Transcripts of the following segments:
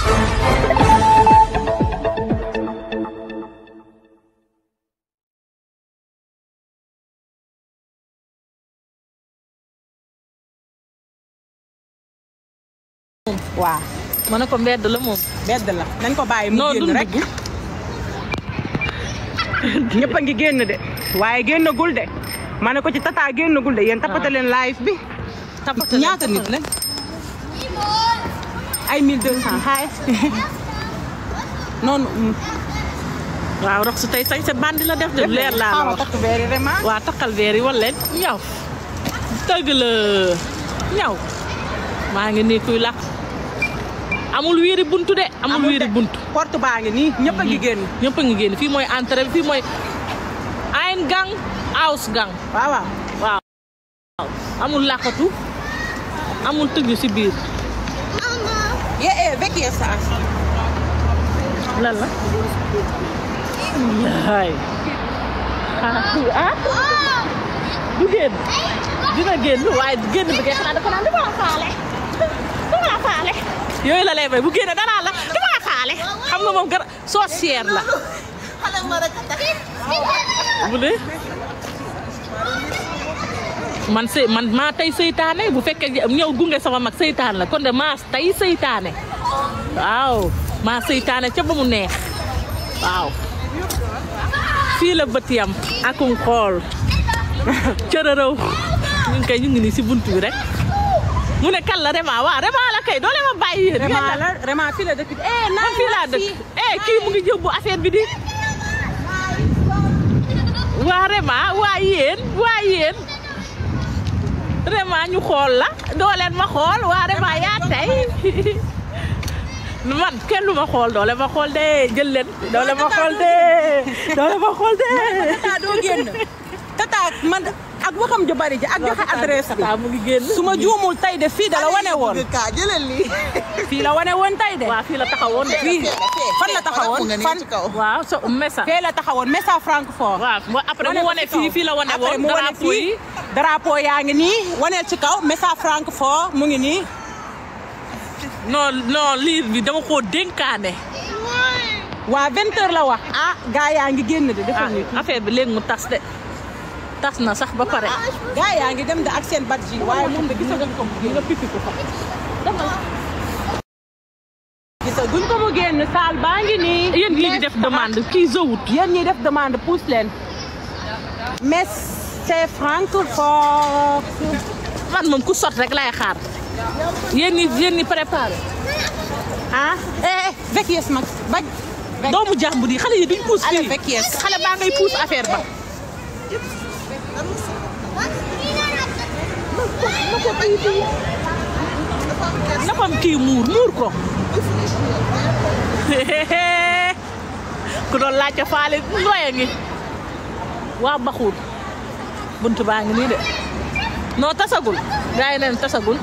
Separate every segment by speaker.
Speaker 1: waaw
Speaker 2: ma ne ko mbedd la moom.
Speaker 1: bedd la nañ ko bàyyi mu
Speaker 2: non
Speaker 1: génn
Speaker 2: dund
Speaker 1: rek
Speaker 2: gi.
Speaker 1: ñëpp a ngi génn de waaye génnagul de ma ne ko ci tata génnagul de yéen tapate leen live bi
Speaker 2: tapate
Speaker 1: ñaata nit la ay 1200 xaay noonu
Speaker 2: waaw rox su tey sañ sa bandi la def de leer laa la
Speaker 1: xaw ma
Speaker 2: wax.
Speaker 1: takk veeri vraiment
Speaker 2: waa takkal veer yi wala leen ñaw. dëgg la ñaw. maa ngi nii kuy làkk. amul wiiri buntu de. amul wiiri buntu.
Speaker 1: porte baa ngi nii ñëpp a ngi génn
Speaker 2: ñëpp a ngi génn fii mooy entrée bi fii mooy ein gang aus gang
Speaker 1: waaw waaw
Speaker 2: waaw amul làkkatu amul tëju si biir
Speaker 1: ye eh vecchie sa
Speaker 2: lan la yaay ah du génn dina génn waaye génn bi kay xanaa dafa naan dama la faale dama la faale yooyu la lay bay bu génne danaa la dama la faale xam nga moom gara sorcière la bu dee man sëy man maa tey seytaane bu fekkee ñëw gunge sama mag seytaan la kon de maa tey seytaane waaw maa seytaane ca ba mu neex waaw fii la bët yam akum xool cërërëw ñu ngi koy ñu ngi nii si buntu bi rek mu ne kan la Rema waaw Rema la kay doole ma bàyyi yéen
Speaker 1: vraiment la vraiment fii la dëkk eh
Speaker 2: man fii laa dëkk eh kii mu ngi yóbbu affaire bi di waa Rema waa yéen waa yéen Rema ñu xool la dooleen ma xool waa Rema yaa tey man kenn lu ma xool doole ma xool de jël leen doole ma xool de doole ma xool de
Speaker 1: tata doo génn tata man ak waxam ju bari ji ak joxe adresse bi
Speaker 2: Tata mu ngi génn
Speaker 1: su ma juumul tey de fii da la wane woon
Speaker 3: kaa jëlal lii.
Speaker 1: fii la wane woon tey de
Speaker 2: waaw fii la taxawoon de
Speaker 1: fii fan la taxawoon fan
Speaker 3: ci kaw.
Speaker 2: waaw so message
Speaker 1: fee la taxawoon message Francfort
Speaker 2: waaw mo après mu wane fii fii la wane
Speaker 1: après
Speaker 2: woon
Speaker 1: mu wane
Speaker 2: drapeau yi
Speaker 1: fii drapeau yaa ngi nii waneel ci kaw message Francfort mu ngi nii
Speaker 2: non non liir bi dama koo dénkaane
Speaker 1: waa vingt heures la wax ah gaa yaa ngi génn de defal
Speaker 2: ah
Speaker 1: ñu
Speaker 2: affaire bi léegi mu tas de tas na sax ba pare
Speaker 1: gaa yaa ngi dem de ak seen badge yi waaye moom de gisaguñ ko mu génn pipi ko fa gisaguñ ko mu génn saal baa ngi nii
Speaker 2: yéen ñii di def demande kii zowut
Speaker 1: yéen ñi def demande pousse leen mais c'est Francfort
Speaker 2: man moom ku sot rek lay xaar yéen ñi yéen ñi préparé
Speaker 1: ah eh eh vecchies mag baj
Speaker 2: doomu jàmbur yi xale yi duñ puus
Speaker 1: Allez,
Speaker 2: fii
Speaker 1: vecchies.
Speaker 2: xale baa ngay puus affaire ba na ko kii muur muur ko ku doon laajte faale looya ngi waa baxuut bunt baa ngi nii de noo tasagul gaa yi neen tasagul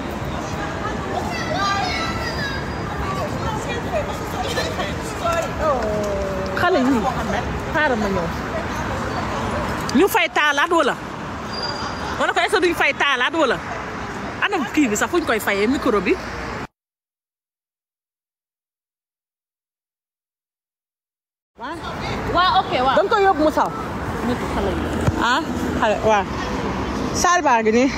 Speaker 2: xale yi xaaral ma ñëw ñu fay taalaat wala wala ko est-ce que duñ fay taalaat wala ana kii bi sax fuñ koy fayee micro bi waa ok waaw
Speaker 1: danga ko yóbbu mu saw
Speaker 2: nit xale yi
Speaker 1: ah xale waaw saal baa ngi nii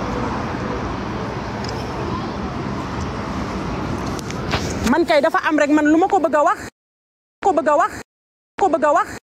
Speaker 1: man kay dafa am rek man lu ma ko bëgg a wax ko bëgg a wax ko bëgg a wax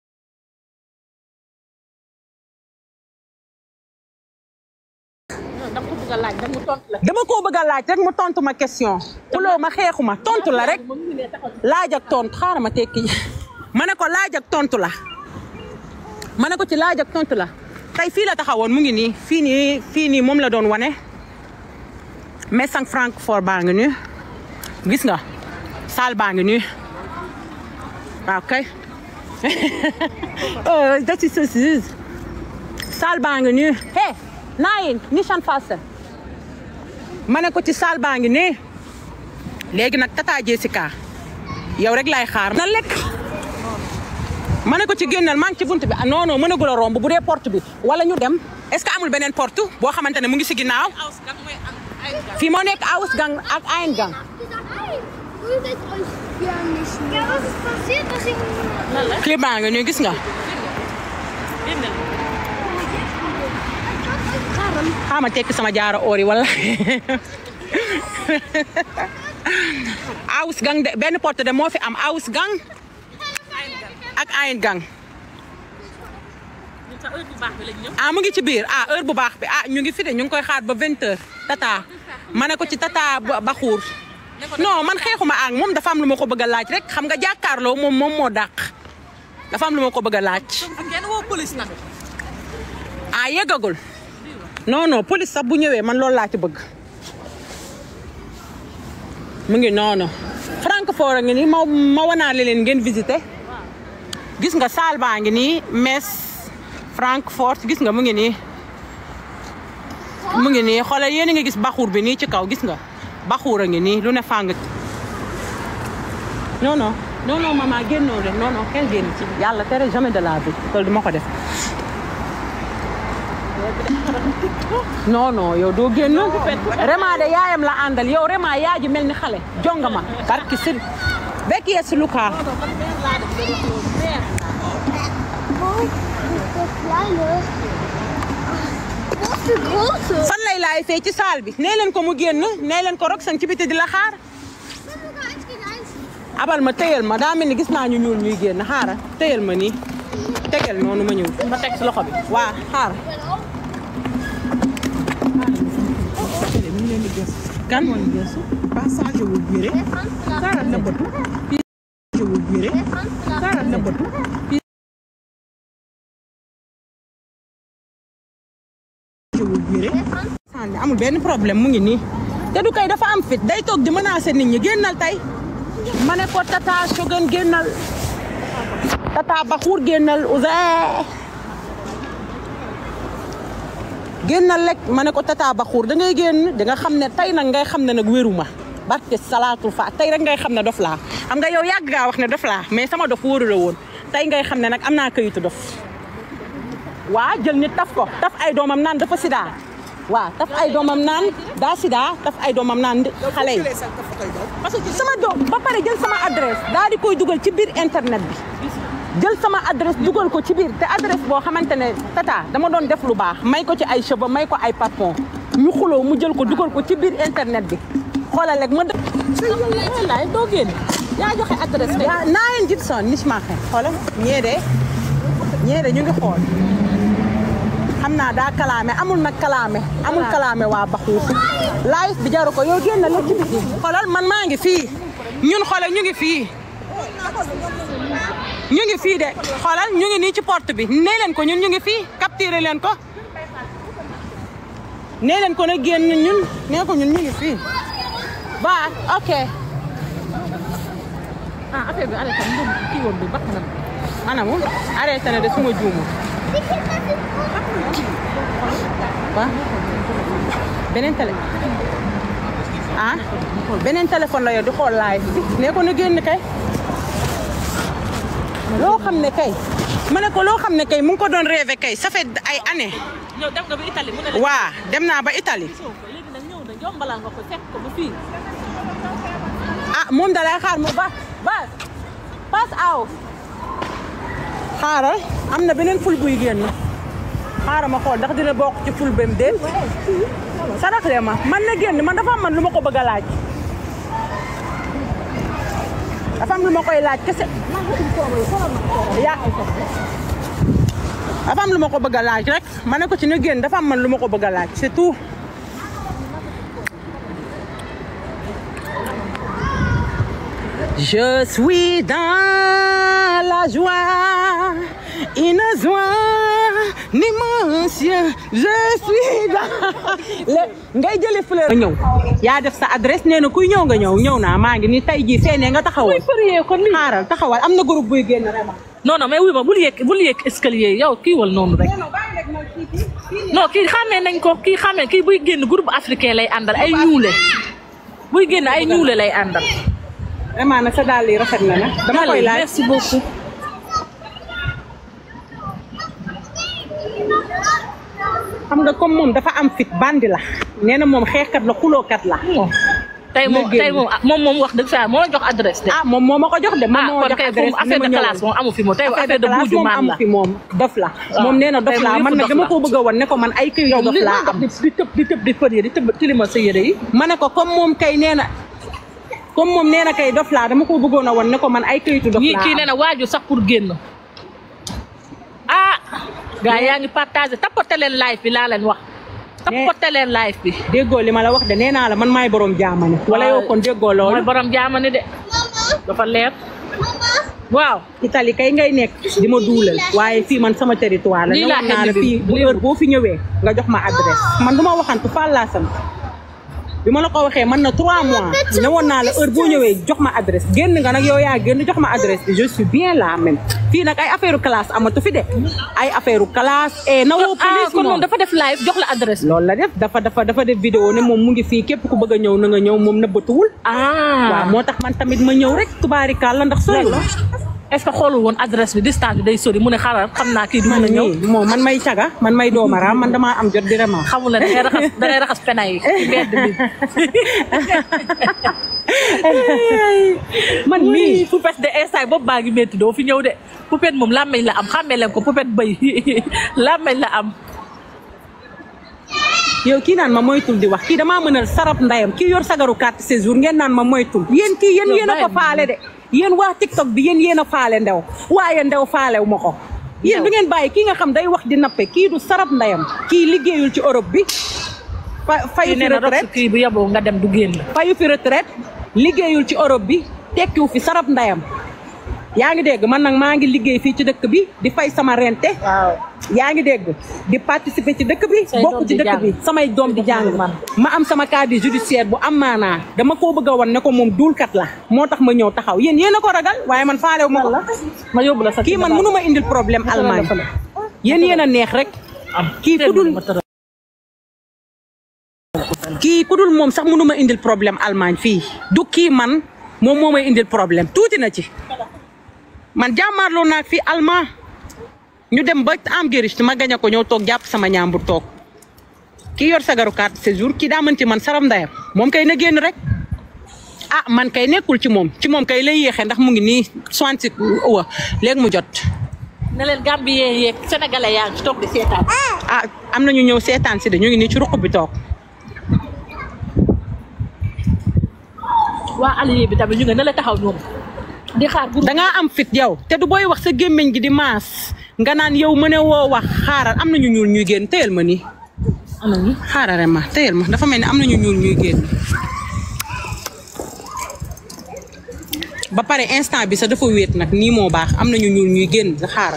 Speaker 2: da nga ko bëgg a laaj da mu tontu la
Speaker 1: dama koo bëgg a laaj rek mu tontu ma question xuloo ma xeexu ma tontu la rek
Speaker 2: moom ñu ne taxaw
Speaker 1: laaj ak tontu xaaral ma tekki ma ne ko laaj ak tontu la ma ne ko ci laaj ak tontu la tey fii la taxawoon mu ngi nii fii nii fii nii moom la doon wane Messang Francfort baa ngi nii gis nga saal baa ngi nii waaw kay oh dat is so süß saal baa ngi nii hey naayin nishan fasten ma ne ko ci saal baa ngi nii léegi nag tata Jessica yow rek laay xaar na lekk ma ne ko ci génnal maa ngi ci bunt bi ah non non mënagul a romb bu dee porte bi wala ñu dem est-ce que amul beneen porte boo xamante ne mu ngi si ginnaaw
Speaker 2: aws gan mooy am ay gan
Speaker 1: fii moo nekk Ausgang ak Eingang
Speaker 3: Prügelt euch ja nicht mehr. Ja, was ist passiert, dass ihr...
Speaker 2: lan la
Speaker 1: clip baa nga nii gis nga
Speaker 2: génne
Speaker 1: xaama tekki sama jaaro oor yi wala awus gang de benn porte de moo fi am awus gang ak ayin gang
Speaker 2: ñun sa heure bu baax bi lañ ñëw
Speaker 1: ah mu ngi ci biir ah heure bu baax bi ah ñu ngi fi de ñu ngi koy xaar ba 20 heures tata ma ne ko ci tata ba ba xuur non man xeexuma ak moom dafa am lu ma ko bëgg a laaj rek xam nga jàkkaarloo moom moom moo dàq dafa am lu ma ko bëgg a laaj
Speaker 2: ak ngeen woo police nag
Speaker 1: ah yeggagul non non police sax bu ñëwee man loolu laa ci bëgg mu ngi noonu Francfort a ngi nii ma ma wanaale leen ngeen visité gis nga saal baa ngi nii Metz Francfort gis nga mu ngi nii mu ngi nii xoolal yéen a ngi gis baxuur bi nii ci kaw gis nga baxuur a ngi nii lu ne fàng non non non non maman génnoo de non non kenn génn ci yàlla tere jamais de la vie loolu duma ko def non non yow doo génn Rema de yaayam la àndal yow Rema yaa ji mel ni xale jonga ma barki sir bekk yes Luka
Speaker 3: Wo ist der Kleine? Wo ist der Große?
Speaker 1: fan lay laay fee ci saal bi nee leen ko mu génn nee leen ko rok sang ci biti di la xaar
Speaker 3: Ich bin sogar eins gegen eins.
Speaker 1: abal ma téyal ma daa mel ni gis naa ñu ñuul ñuy génn xaara téyal ma nii tegal noonu ma ñëw ma teg si loxo bi waa xaar kan
Speaker 4: passage wu biire
Speaker 3: Der Franz
Speaker 4: dara nëbbatu passage wu biire
Speaker 3: Der Franz
Speaker 4: dara nëbbatu passage wu biire
Speaker 1: sànni amul benn problème mu ngi nii te du kay dafa am fit day toog di menacer nit ñi génnal tey ma ne ko tata Shogun génnal tata Bakhour génnal Ouzin génnal rek ma ne ko tata Bakhour da ngay génn di nga xam ne tey nag ngay xam ne nag wéruma barke salaatul fa tey rek ngay xam ne dof laa xam nga yow yàgg ngaa wax ne dof laa mais sama dof wóoru la woon tey ngay xam ne nag am naa kayitu dof waa jël nit taf ko taf ay doomam naan dafa sida waa taf ay doomam naan daa sida taf ay doomam naan xale yi parce que sama doom ba pare jël sama adresse daa di koy dugal ci biir internet bi jël sama adresse dugal ko ci biir te adresse boo xamante ne tata dama doon def lu baax may ko ci ay cheveux may ko ay parfum ñu xuloo mu jël ko dugal ko ci biir internet bi xoolal rek ma dë
Speaker 2: laay doo génn yaa joxe adresse kay
Speaker 1: yaa naa leen jit son nis maaxe xoolal ñee de ñee de ñu ngi xool xam naa daa kalaame amul nag kalaame amul kalaame waa Bakhour live bi jaru ko yow génn la ci biti xoolal man maa ngi fii ñun xoolal ñu ngi fii ñu ngi fii de xoolal ñu ngi nii ci porte bi nee leen ko ñun ñu ngi fii capturé leen ko nee leen ko ne génn ñun nee ko ñun ñu ngi fii ba ok
Speaker 2: ah affaire bi arrêté mu kii woon bi bakk na
Speaker 1: anamu arrêté na de suma juumu waa beneen télé ah beneen téléphone la yor di xool laay nee ko na génn kay loo xam ne kay ma ne ko loo xam ne kay mu ngi ko doon rêvé kay ça fait ay années
Speaker 2: ñëw dem nga ba Italie mu ne la
Speaker 1: waa dem naa ba Italie
Speaker 2: gisoo ko léegi nag ñëw na yombalal nga ko fekk ko ba fii
Speaker 1: ah moom da lay xaar mu ba ba pass out xaaral am na beneen ful buy génn xaaral ma xool ndax dina bokk ci ful bem déet saraxle ma man na génn man dafa am man lu ma ko bëgg a laaj dafa am lu ma koy laaj kese ya dafa am lu ma ko bëgg a laaj rek ma ne ko ci na génn dafa am man lu ma ko bëgg a laaj c'est tout Je suis dans la joie, une joie immense. Je suis dans le ngay jëlee fleur. nga ñëw yaa def sa adresse nee na kuy ñëw nga ñëw ñëw naa maa ngi ni tey jii fee ne nga taxawal.
Speaker 2: kon lii
Speaker 1: xaaral taxawal am na groupe buy génn vraiment.
Speaker 2: non non mais wuy ma bul yéeg bul yéeg escalier yow kii wal noonu rek non kii xamee nañ ko kii xamee kii buy génn groupe africain lay àndal ay ñuule buy génn ay ñuule lay àndal
Speaker 1: vraiment nag sa dàll yi rafet na nag. dama koy laaj
Speaker 2: merci beaucoup
Speaker 1: xam nga comme moom dafa am fit bandi la nee na moom xeexkat la xulookat la
Speaker 2: tey moom
Speaker 1: nga génn.
Speaker 2: tey moom ah, moom moom wax dëgg fa moo la jox adresse de.
Speaker 1: ah moom moo ma ko jox de. moom
Speaker 2: ah
Speaker 1: moo
Speaker 2: kon
Speaker 1: jox
Speaker 2: kay
Speaker 1: adresse
Speaker 2: moom affaire de
Speaker 1: ne ma
Speaker 2: classe
Speaker 1: ñëwal.
Speaker 2: moom amu fi moom tey
Speaker 1: affaire
Speaker 2: affaire de
Speaker 1: classe
Speaker 2: buuju
Speaker 1: moom
Speaker 2: maam
Speaker 1: amu
Speaker 2: la.
Speaker 1: fi moom dof la.
Speaker 2: waaw.
Speaker 1: moom nee na dof
Speaker 2: tey
Speaker 1: la
Speaker 2: moom
Speaker 1: man
Speaker 2: yëpp
Speaker 1: nag
Speaker 2: dof
Speaker 1: dama
Speaker 2: la.
Speaker 1: ko bëgg a wan ne ko man ay këyit
Speaker 2: yow
Speaker 1: dof
Speaker 2: li
Speaker 1: laa
Speaker 2: nga
Speaker 1: am.
Speaker 2: di di tëb di tëb di fële di tëb tilima sa yére yi.
Speaker 1: ma ne ko comme moom kay nee na comme moom nee na kay dof laa dama ko bëggoon a wan ne ko man ay këyitu dof
Speaker 2: ñii
Speaker 1: laa
Speaker 2: kii
Speaker 1: am.
Speaker 2: nee na waaju sax pour génn. ah. gars yaa ngi partagé tapote leen live bi laa leen wax. tapote leen live bi.
Speaker 1: déggoo li ma la wax de nee naa la man maay borom jaamane. wala yow kon déggoo loolu.
Speaker 2: mooy borom jaamani de. dafa leer. waaw.
Speaker 1: Italie kay ngay nekk di ma duulal waaye fii man sama territoire la
Speaker 2: Lii
Speaker 1: ne
Speaker 2: laa
Speaker 1: woon naa la
Speaker 2: xel bi
Speaker 1: fii bu
Speaker 2: lii
Speaker 1: heure boo fi ñëwee nga jox ma adresse man du ma waxantu Fall laa sant bi ma la ko waxee man na trois mois ne woon naa la heure boo ñëwee jox ma adresse génn nga nag yow yaa génn jox ma adresse bi je suis bien là même fii nag ay affaire classe amatu fi de ay affaire classe et na woo
Speaker 2: ah
Speaker 1: police
Speaker 2: kon moom
Speaker 1: moom
Speaker 2: dafa def live jox la adresse.
Speaker 1: loolu la def dafa dafa dafa def vidéo ne moom mu ngi fii képp ku bëgg a ñëw na nga ñëw moom nëbbatuwul
Speaker 2: ah
Speaker 1: waaw moo tax man tamit ma ñëw rek tubaarikàlla ndax sori la
Speaker 2: est-ce que xoolul woon adresse bi distance bi day sori mu ne xaaral xam naa kii du mën a ñëw.
Speaker 1: nii moom man may caga man may doomaraam man damaa am jot di vraiment
Speaker 2: xamul la da ngay raxas da ngay raxas pena yi ci mbedd bi.
Speaker 1: man
Speaker 2: oui
Speaker 1: mii
Speaker 2: poupette de instant boobu baa ngi métti doo fi ñëw de poupette moom làmmeñ la am xàmmee leen ko poupette bëy làmmeñ la am.
Speaker 1: yow kii naan ma moytul di wax kii damaa mënal sarap ndayam kii yor sagaru carte séjour ngeen naan ma moytul yéen kii yéen
Speaker 2: Yow
Speaker 1: yéen a ko
Speaker 2: bàyyi
Speaker 1: faale de yéen waa TikTok bi yéen yéen a faale ndew waaye ndew faalew ma ko yéen
Speaker 2: Yow.
Speaker 1: du ngeen bàyyi kii nga xam day wax di nappe kii du sarap ndayam kii liggéeyul ci Europe bi fa fayu
Speaker 2: kii
Speaker 1: fi
Speaker 2: nee na rox
Speaker 1: retraite
Speaker 2: kii bu yeboo nga dem du génn.
Speaker 1: fayu fi retraite liggéeyul ci Europe bi tekkiwu fi sarap ndayam yaa ngi dégg man nag maa ngi liggéey fii ci dëkk bi di fay sama rente
Speaker 2: waaw.
Speaker 1: yaa ngi dégg di participer ci dëkk bi
Speaker 2: Say
Speaker 1: bokk
Speaker 2: doom
Speaker 1: ci
Speaker 2: di
Speaker 1: dëkk
Speaker 2: jàng.
Speaker 1: bi samay doom di jàng
Speaker 2: man.
Speaker 1: ma am sama casier judiciaire bu am maanaa dama koo bëgg a wan ne ko moom duulkat la moo tax ma ñëw taxaw yéen yéen a ko ragal waaye man faalew ma ko
Speaker 2: ma yóbbu la sa
Speaker 1: kii man mënu ma indil problème Allemagne yéen yéen a neex rek kii ku dul kii ku dul moom sax mënu ma indil problème Allemagne fii du kii man moom moo may indil problème tuuti na ci man jàmmaarloo naag fii allemand ñu dem ba am gériste ma gañ a ko ñëw toog jàpp sama ñaambur toog kii yor sagaru carte séjour kii daa mën ci man saram ndayam moom kay na génn rek ah man kay nekkul ci moom ci moom kay lay yéexee ndax mu ngi nii soixante six wa léegi mu jot
Speaker 2: ne leen Gambien yeeg sénégalais yaa ngi ci toog di seetaan.
Speaker 1: ah am na ñu ñëw seetaan si de ñu ngi nii ci ruq bi toog
Speaker 2: waa allié bi tamit ñu ngi ne la taxaw ñoom di xaar groupe
Speaker 1: dangaa am fit yow te du booy wax sa gémmiñ gi di maas nga naan yow mëne woo wax xaaral am na ñu ñuul ñuy génn téyel ma nii
Speaker 2: am nañu
Speaker 1: xaaral rek ma téyel ma dafa mel ni am na ñu ñuul ñuy génn ba pare instant bi sax dafa wéet nag nii moo baax am na ñu ñuul ñuy génn sa xaaral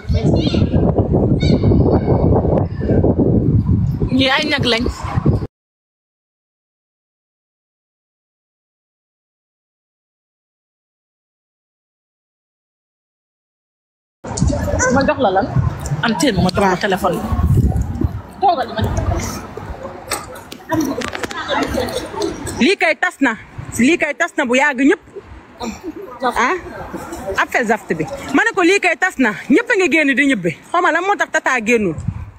Speaker 2: ñii ay ñag lañ ma jox la lan am teen ma jox la téléphone bi toogal ma jox la
Speaker 1: lii kay tas na lii kay tas na bu yàgg ñëpp ah affaire zaft bi ma ne ko lii kay tas na ñëpp a ngi génn di ñibbi xaw ma lan moo tax tata génnul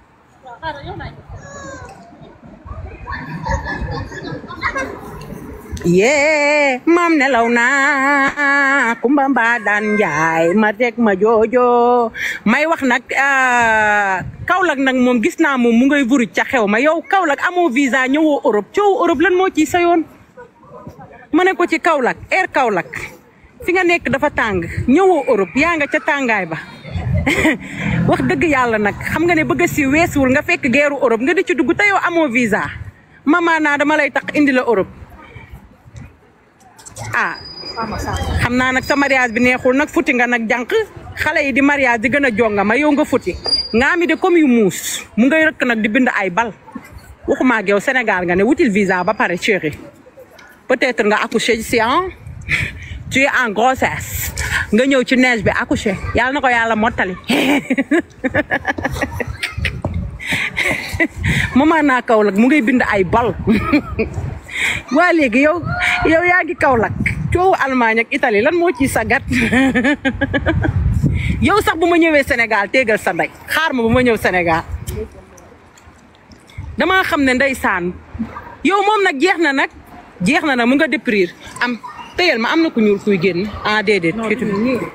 Speaker 1: yee maam nelaw naa kumba mbaa daan njaay ma teg ma joojo may wax nag Kaolack nag moom gis naa moom mu ngay vuruj ca xew ma yow Kaolack amoo visa ñëwoo Europe coow Europe lan moo ciy sa yoon ma ne ko ci Kaolack air Kaolack fi nga nekk dafa tàng ñëwoo Europe yaa nga ca tàngaay ba wax dëgg yàlla nag xam nga ne bëgg si weesuwul nga fekk geeru Europe nga di ci dugg te yow amoo visa mama naa dama lay tax indi la Europe ah xam naa nag sa mariage bi neexul nag futi nga nag jànq xale yi di mariage di gën a jonga ma yow nga futi nga mi de comme yu muus mu ngay rëkk nag di bind ay bal waxuma ak yow Sénégal nga ne wutil visa ba pare chéri peut-être nga accouché si an tu es en grossesse nga ñëw ci neige bi accouché yàlla na ko yàlla mottali mama naa Kaolack mu ngay bind ay bal waa léegi yow yow yaa ngi Kaolack coowu Allemagne ak Italie lan moo ciy sagat yow sax bu ma ñëwee Sénégal téegal sa ndey xaar ma bu ma ñëw Sénégal damaa xam ne ndeysaan yow moom nag jeex na nag jeex na na mu nga déprir am téyel ma am na ku ñuul kuy génn ah déedéet fitu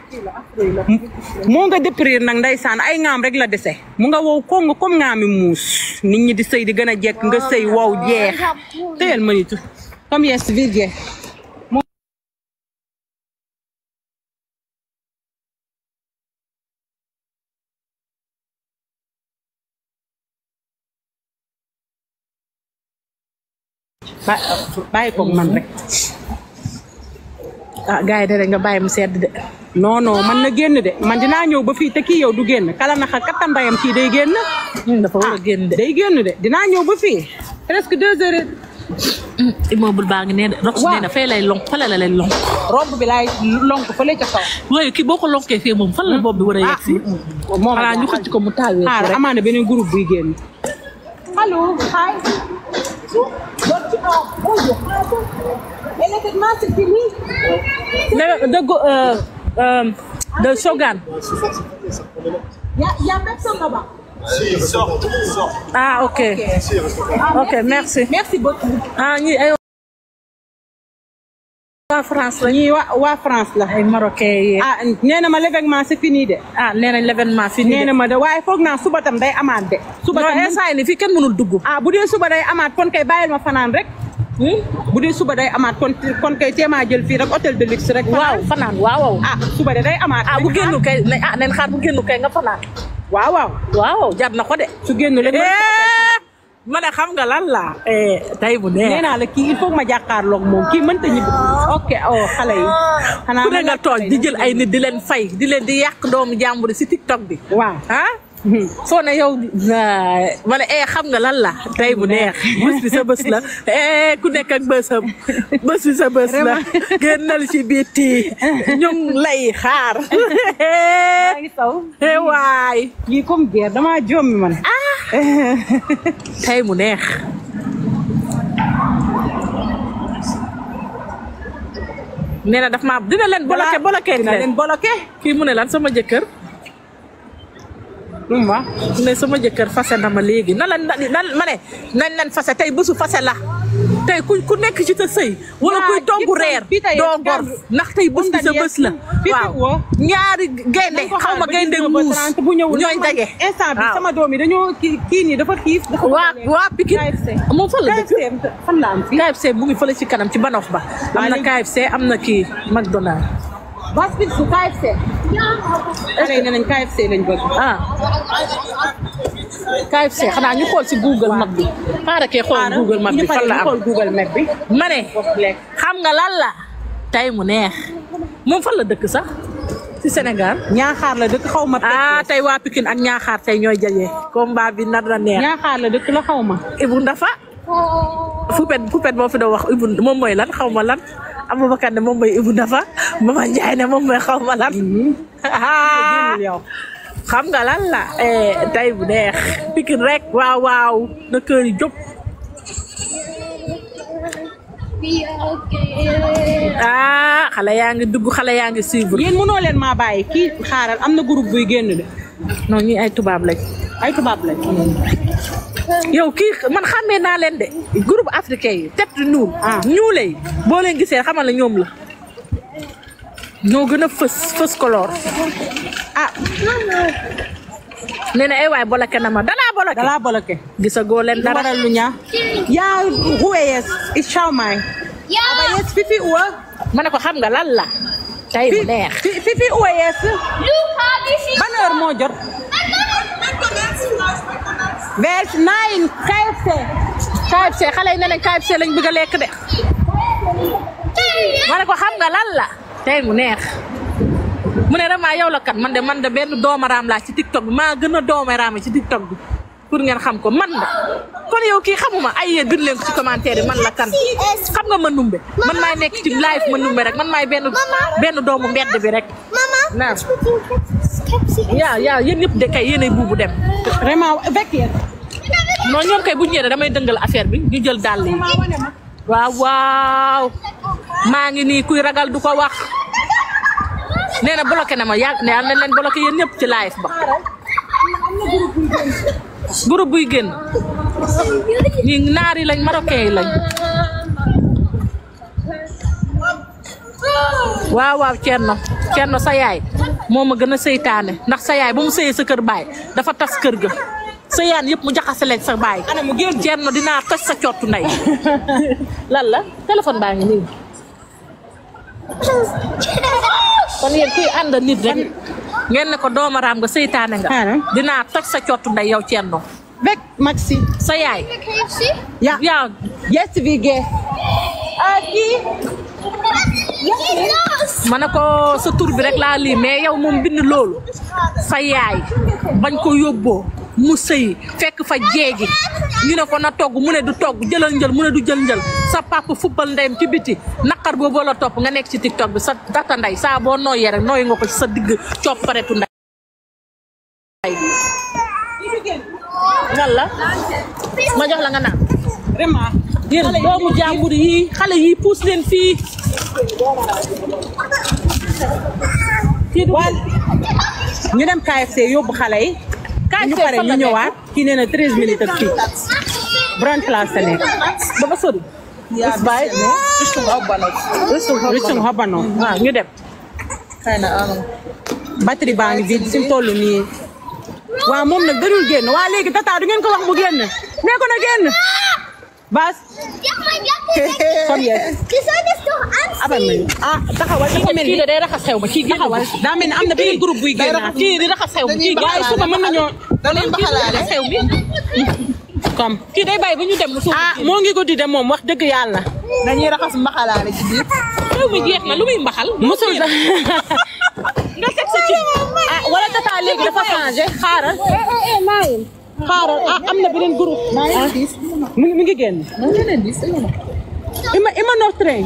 Speaker 1: moo nga déprir nag ndeysaan ay ŋaam rek la dese mu nga wow ko nga comme ŋaami muus nit ñi di sëy di gën a jekk nga sëy wow jeex téyel ma nitu comme yes virgé ba- bàyyi ko man rek
Speaker 2: ah gars yi de nga bàyyi mu sedd de.
Speaker 1: non non man na génn de man dinaa ñëw ba fii te kii yow du génn kala naxa kattanbayam kii day génn
Speaker 2: dafa war a génn de.
Speaker 1: day génn de dinaa ñëw ba fii presque deux heures
Speaker 2: immeuble baa ngi nee de. rox
Speaker 1: Waaw.
Speaker 2: nee na fay lay lonk fële la lay lonk.
Speaker 1: robe bi laay lonk fële ca kaw
Speaker 2: waaye kii boo ko lonkee fii moom fan la bopp bi war a yegg si.
Speaker 1: moom
Speaker 2: xanaa ñu xëcc ko mu taawee ko
Speaker 1: xaar
Speaker 2: rek.
Speaker 1: amaana beneen groupe buy génn allo hi
Speaker 2: ne de go euh, euh, de Shogun. ah ok ok merci.
Speaker 1: merci beaucoup
Speaker 2: ah ñii ay waa France la
Speaker 1: ñii waa waa France la
Speaker 2: ay Marocains yi.
Speaker 1: ah nee na ma l'événement c'est fini de
Speaker 2: ah nee nañ l'événement fii
Speaker 1: nee na ma de waaye foog naa suba tam day amaat de suba
Speaker 2: non
Speaker 1: tam
Speaker 2: instant yii nii fii kenn mënul dugg.
Speaker 1: ah bu dee suba day amaat kon kay bàyyil ma fanaan rek bu dee suba day amaat kon kon kay téemaa jël fii rek hôtel de luxe rek
Speaker 2: waaw fanaan waaw waaw.
Speaker 1: ah suba de day amaat
Speaker 2: ah bu génnu kay ne ah nañ xaar bu génnu kay nga fanaan.
Speaker 1: waaw waaw
Speaker 2: waaw jar na ko de.
Speaker 1: su génn leen
Speaker 2: ma ne xam nga lan la. tey bu
Speaker 1: nee
Speaker 2: neex.
Speaker 1: naa la kii il faut ma jàkkaarloog moom kii mënta ñibbi ok oh xale yi xanaa
Speaker 2: ku ne
Speaker 1: ma
Speaker 2: nga
Speaker 1: laaj
Speaker 2: toog
Speaker 1: xale
Speaker 2: di
Speaker 1: yi.
Speaker 2: jël ay nit di leen fay di leen di yàq doomu jàmbur si TikTok bi.
Speaker 1: waaw
Speaker 2: ah. soo ne yow ma ne eh xam nga lan la tey bu neex bés bi sa bés la eh ku nekk ak bésam bés bi sa bés la génnal ci biti ñu ngi lay xaar
Speaker 1: maa ngi taw
Speaker 2: eh waay
Speaker 1: kii comme guerre damaa jommi man
Speaker 2: tey mu neex nee na daf ma dina leen bloqué bloqué
Speaker 1: dina leen bloqué
Speaker 2: kii mu ne lan sama jëkkër
Speaker 1: lu mu wax
Speaker 2: mu ne sama jëkkër fase na ma léegi na la nan ma ne nañ leen fase tey bésu fase la tey ku ku nekk ci sa sëy wala
Speaker 1: Waa,
Speaker 2: kuy togg
Speaker 1: Gibson,
Speaker 2: reer
Speaker 1: fii tey
Speaker 2: doo
Speaker 1: Gambie.
Speaker 2: gor ndax tey bés bi sa bés la
Speaker 1: fii
Speaker 2: waaw
Speaker 1: woo.
Speaker 2: ñaari gaynde
Speaker 1: nañ ko
Speaker 2: xaw ma
Speaker 1: xaar ba
Speaker 2: gaynde
Speaker 1: 19 ba
Speaker 2: muus
Speaker 1: 30 bu ñëwul
Speaker 2: ñooy
Speaker 1: ndax man
Speaker 2: daje
Speaker 1: instant bi
Speaker 2: waaw.
Speaker 1: sama doom yi dañoo kii kii nii dafa xiif dafa
Speaker 2: waa waa Pikine
Speaker 1: KFC
Speaker 2: moom fan la dëkk
Speaker 1: KFC fan la am fii
Speaker 2: KFC mu ngi fële ci kanam ci banof ba am na
Speaker 1: léegi-
Speaker 2: KFC am na kii McDonald
Speaker 1: basket su KFC xale yi ne nañ KFC lañ bëgg
Speaker 2: ah KFC xanaa ñu xool ci Google Map bi xaaral kee xool Google Map bi fan la am
Speaker 1: xool Google Map bi
Speaker 2: ma ne xam nga lan la tey mu neex moom fan la dëkk sax ci Sénégal
Speaker 1: ñaaxaar la dëkk xaw ma
Speaker 2: ah tey waa Pikine ak Ñaaxaar tey ñooy jaje combat bi nar na neex
Speaker 1: ñaaxaar la dëkk la xaw ma
Speaker 2: Ibou Ndafa Poupette Poupette moo fi doon wax Ibou moom mooy lan xaw ma lan Aboubacar ne moom mooy Ibou Ndafa Mama Ndiaye ne moom mooy xaw ma lan
Speaker 1: génnul yow
Speaker 2: xam nga lan la eh, tey bu neex Pikine rek waaw waaw na kër yi jóg
Speaker 3: Be okay.
Speaker 2: ah xale yaa ngi dugg xale yaa ngi suivre
Speaker 1: yéen mënoo leen maa bàyyi kii xaaral am na groupe buy génn de
Speaker 2: non ñi ay tubaab lañ
Speaker 1: ay tubaab lañ
Speaker 2: yow kii man xàmmee naa leen de groupe africain yi tête de ñuul
Speaker 1: Ah.
Speaker 2: ñuule yi boo leen gisee xamal la ñoom la ñoo gën a fës fës color
Speaker 1: ah
Speaker 2: nee na ay waay bolake na ma danaa bolake
Speaker 1: dalaa bloqué
Speaker 2: gisagoo leen
Speaker 1: lu
Speaker 2: dara
Speaker 1: waral lu ñaa yaa ruwe yes i shawmay
Speaker 3: Ja,
Speaker 1: aba yes fifi uwa
Speaker 2: ma ne ko xam nga lan la tey bu neex
Speaker 1: Fi- fifi uwa yes
Speaker 3: Luca, wie viel?
Speaker 1: ban heure moo jot vers nine KFC
Speaker 2: KFC xale yi ne leen KFC lañ bëgg a lekk de ma ne ko xam nga lan la tey mu neex mu ne vraiment yow la kat man de man de benn doomaraam laa ci TikTok bi maa gën a doomaraam ci TikTok bi pour ngeen xam ko man la kon yow kii xamuma ay yéen bind leen ko ci commentaire yi man la kan xam nga ma numbe man maay nekk ci live ma numbe rek man maay benn benn doomu mbedd bi rek
Speaker 3: Mama,
Speaker 2: naam
Speaker 3: ich mit dem Skepsi.
Speaker 2: yaa yaa yéen ñëpp de kay yéenay buubu dem
Speaker 1: vraiment avec yéen
Speaker 2: non ñoom kay bu ñu ñëwee damay dëngal affaire bi ñu jël dàll yi waaw waaw maa ngi nii kuy ragal du ko wax nee na bloqué na ma yàgg ne nañ leen bloqué yéen ñëpp ci live ba groupe buy génn ñi naar yi lañ marocain yi lañ waaw waaw Thierno Thierno sa yaay moo ma gën a seytaane ndax sa yaay ba mu sëyee sa kër baay dafa tas kër ga sëyaan yëpp mu jaxase leen sa baay
Speaker 1: ana mu génn
Speaker 2: Thierno dinaa toj sa cottu ndey lan la téléphone baa ngi nii kon yéen kuy ànd nit rek ngeen ne ko doomaraam nga seytaane nga
Speaker 1: Xaaral.
Speaker 2: dinaa toj sa cottu ndey yow Thierno
Speaker 1: Weg, Maxi.
Speaker 2: sa yaay
Speaker 3: KFC?
Speaker 1: Ja.
Speaker 2: yaa
Speaker 1: Yes, Vige. Aki.
Speaker 3: Yes!
Speaker 2: ma ne ko sa tur bi rek laa lii mais yow moom bind loolu sa yaay bañ ko yóbboo mu sëy fekk fa jeegi ñu ne ko na togg mu ne du togg jëlal njël mu ne du jël njël sa papa fubbal ndeyam ci biti naqar boobu la topp nga nekk ci tiktok bi sa data ndey saa boo nooyee rek nooy nga ko ci sa digg copparetu ndey lan la ma jox la nga naan
Speaker 1: Vraiment.
Speaker 2: yéen doomu jàmbur yi xale yi puus leen fii kii du
Speaker 1: Wal. ñu dem KFC yóbbu xale yi.
Speaker 2: KFC
Speaker 1: ñu pare
Speaker 2: fan la
Speaker 1: ñu
Speaker 2: nekk?
Speaker 1: ñëwaat. kii nee na 13 minutes ak fii. Brand place la nekk.
Speaker 2: dafa sori is baay
Speaker 1: Richtung Habano.
Speaker 2: waaw ñu dem
Speaker 1: batterie baa ngi vide fi mu toll nii. waaw moom nag dadul génn waa léegi tata du ngeen ko wax mu génn. nee ko na génn. Bas.
Speaker 3: Ja, mein Gott!
Speaker 1: Komm jetzt.
Speaker 3: Die soll das doch anziehen!
Speaker 1: abal nañu. ah taxawal dafa mel
Speaker 2: kii
Speaker 1: ni
Speaker 2: de day raxas xew ma kii
Speaker 1: taxawal
Speaker 2: génn
Speaker 1: daa mel ni am na beneen groupe buy génn.
Speaker 2: kii di raxas xew ma kii
Speaker 1: waaye suba mën nañoo.
Speaker 2: dañuy baxalaale xew bi
Speaker 1: comme.
Speaker 2: kii day bàyyi ba ñu dem lu suuf
Speaker 1: ah moo ngi guddi de moom wax dëgg yàlla.
Speaker 4: dañuy raxas mbaxalaale ci biir.
Speaker 2: xew bi jeex na lu muy mbaxal
Speaker 1: musul da
Speaker 2: nga teg sa ci
Speaker 1: ah wala tata léegi dafa changé xaaral. xaaral ah am na beneen groupe. ah mu ngi mu ngi génn. ima ima noch train.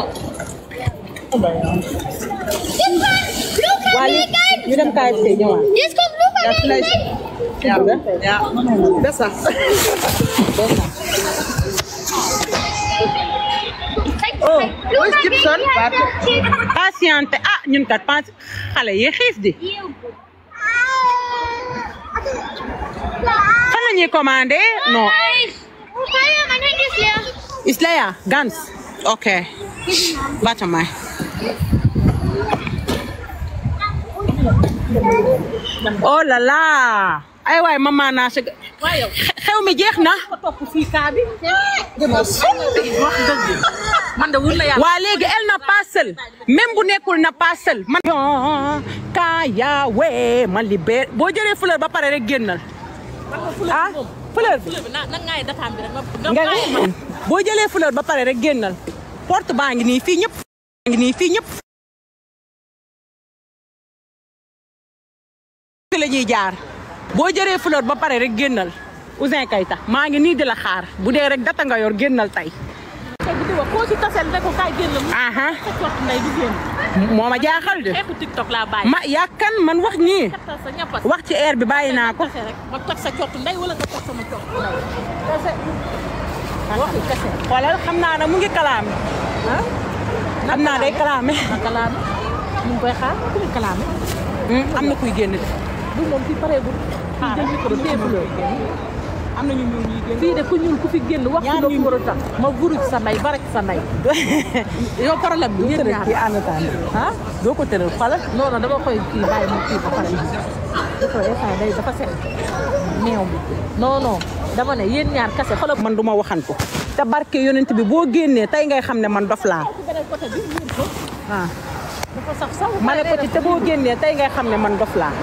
Speaker 1: waa li ñu dem KFC ñëwaat.
Speaker 3: Jetzt kommt Luca
Speaker 4: Ja,
Speaker 3: rein!
Speaker 4: vielleicht. Ja, ja. Besser.
Speaker 3: Oh,
Speaker 4: wo ist Gibson? Warte.
Speaker 1: patiente ah ñun kat pas xale yi xiif di. fan la ñuy commandé non.
Speaker 3: Feuer, mein Handy ist leer.
Speaker 1: Ist leer, ganz. Okay. Warte mal. Oh là là. ay waay maman naa sa
Speaker 2: waaye yow
Speaker 1: xew mi jeex na.
Speaker 2: ko topp fii kaa bi wax dëgg man de wur na yàlla
Speaker 1: waa léegi elle n'a pas seul même bu nekkul na pas seul man. kaya we ma libéré boo jëlee fleur ba pare rek génnal. ah fleur bi.
Speaker 2: fleur bi na na ngaay dataam bi rek nga
Speaker 1: nga
Speaker 2: ngaay ma
Speaker 1: boo jëlee fleur ba pare rek génnal porte baa ngi nii fii ñëpp baa ngi nii fii ñëpp fi la ñuy jaar boo jëlee fleur ba pare rek génnal Ouzin Keita maa ngi nii di la xaar bu dee rek data nga yor génnal tey
Speaker 2: tey bu di wax koo ci taseel ne ko kaay génn mu
Speaker 1: aha
Speaker 2: sa cott ndey du génn
Speaker 1: moo ma jaaxal de
Speaker 2: xeetu tiktok laa bàyyi
Speaker 1: ma yàkkan man wax ñii
Speaker 2: kattal sa ñappas
Speaker 1: wax ci air bi bàyyi naa ko
Speaker 2: kese rek ma toj sa cott ndey wala nga toj sama cott ndey kese waxi kese
Speaker 1: xoolal xam naa ne mu ngi kalaame
Speaker 2: ah
Speaker 1: xam naa day kalaame
Speaker 2: na kalaame ñu ngi koy xaar ku muy kalaame
Speaker 1: Hmm, am na kuy génn de
Speaker 2: du moom fii pareegul fii jël micro téye fleur
Speaker 1: am na ñu ñuul ñuy génn
Speaker 2: fii de ku ñuul ku fi génn wax
Speaker 1: Ñaar
Speaker 2: la
Speaker 1: ñu-
Speaker 2: ko war a tax ma vuruj sa ndey ba rek sa ndey yow problème bi yéen ñaar
Speaker 1: ci en attendant
Speaker 2: ah
Speaker 1: doo ko tëral xoolal
Speaker 2: non non dama koy kii bàyyi mu kii ba pare dafa instant day dafa set meew bi non non dama ne yéen ñaar kase xoolal
Speaker 1: man du ma waxantu te barke yonent bi boo génnee tey ngay xam ne man dof laa
Speaker 2: ci beneen côté bi muur ko
Speaker 1: ah
Speaker 2: dafa saf saw
Speaker 1: ma ne ko ci te boo génnee tey ngay xam ne man dof laa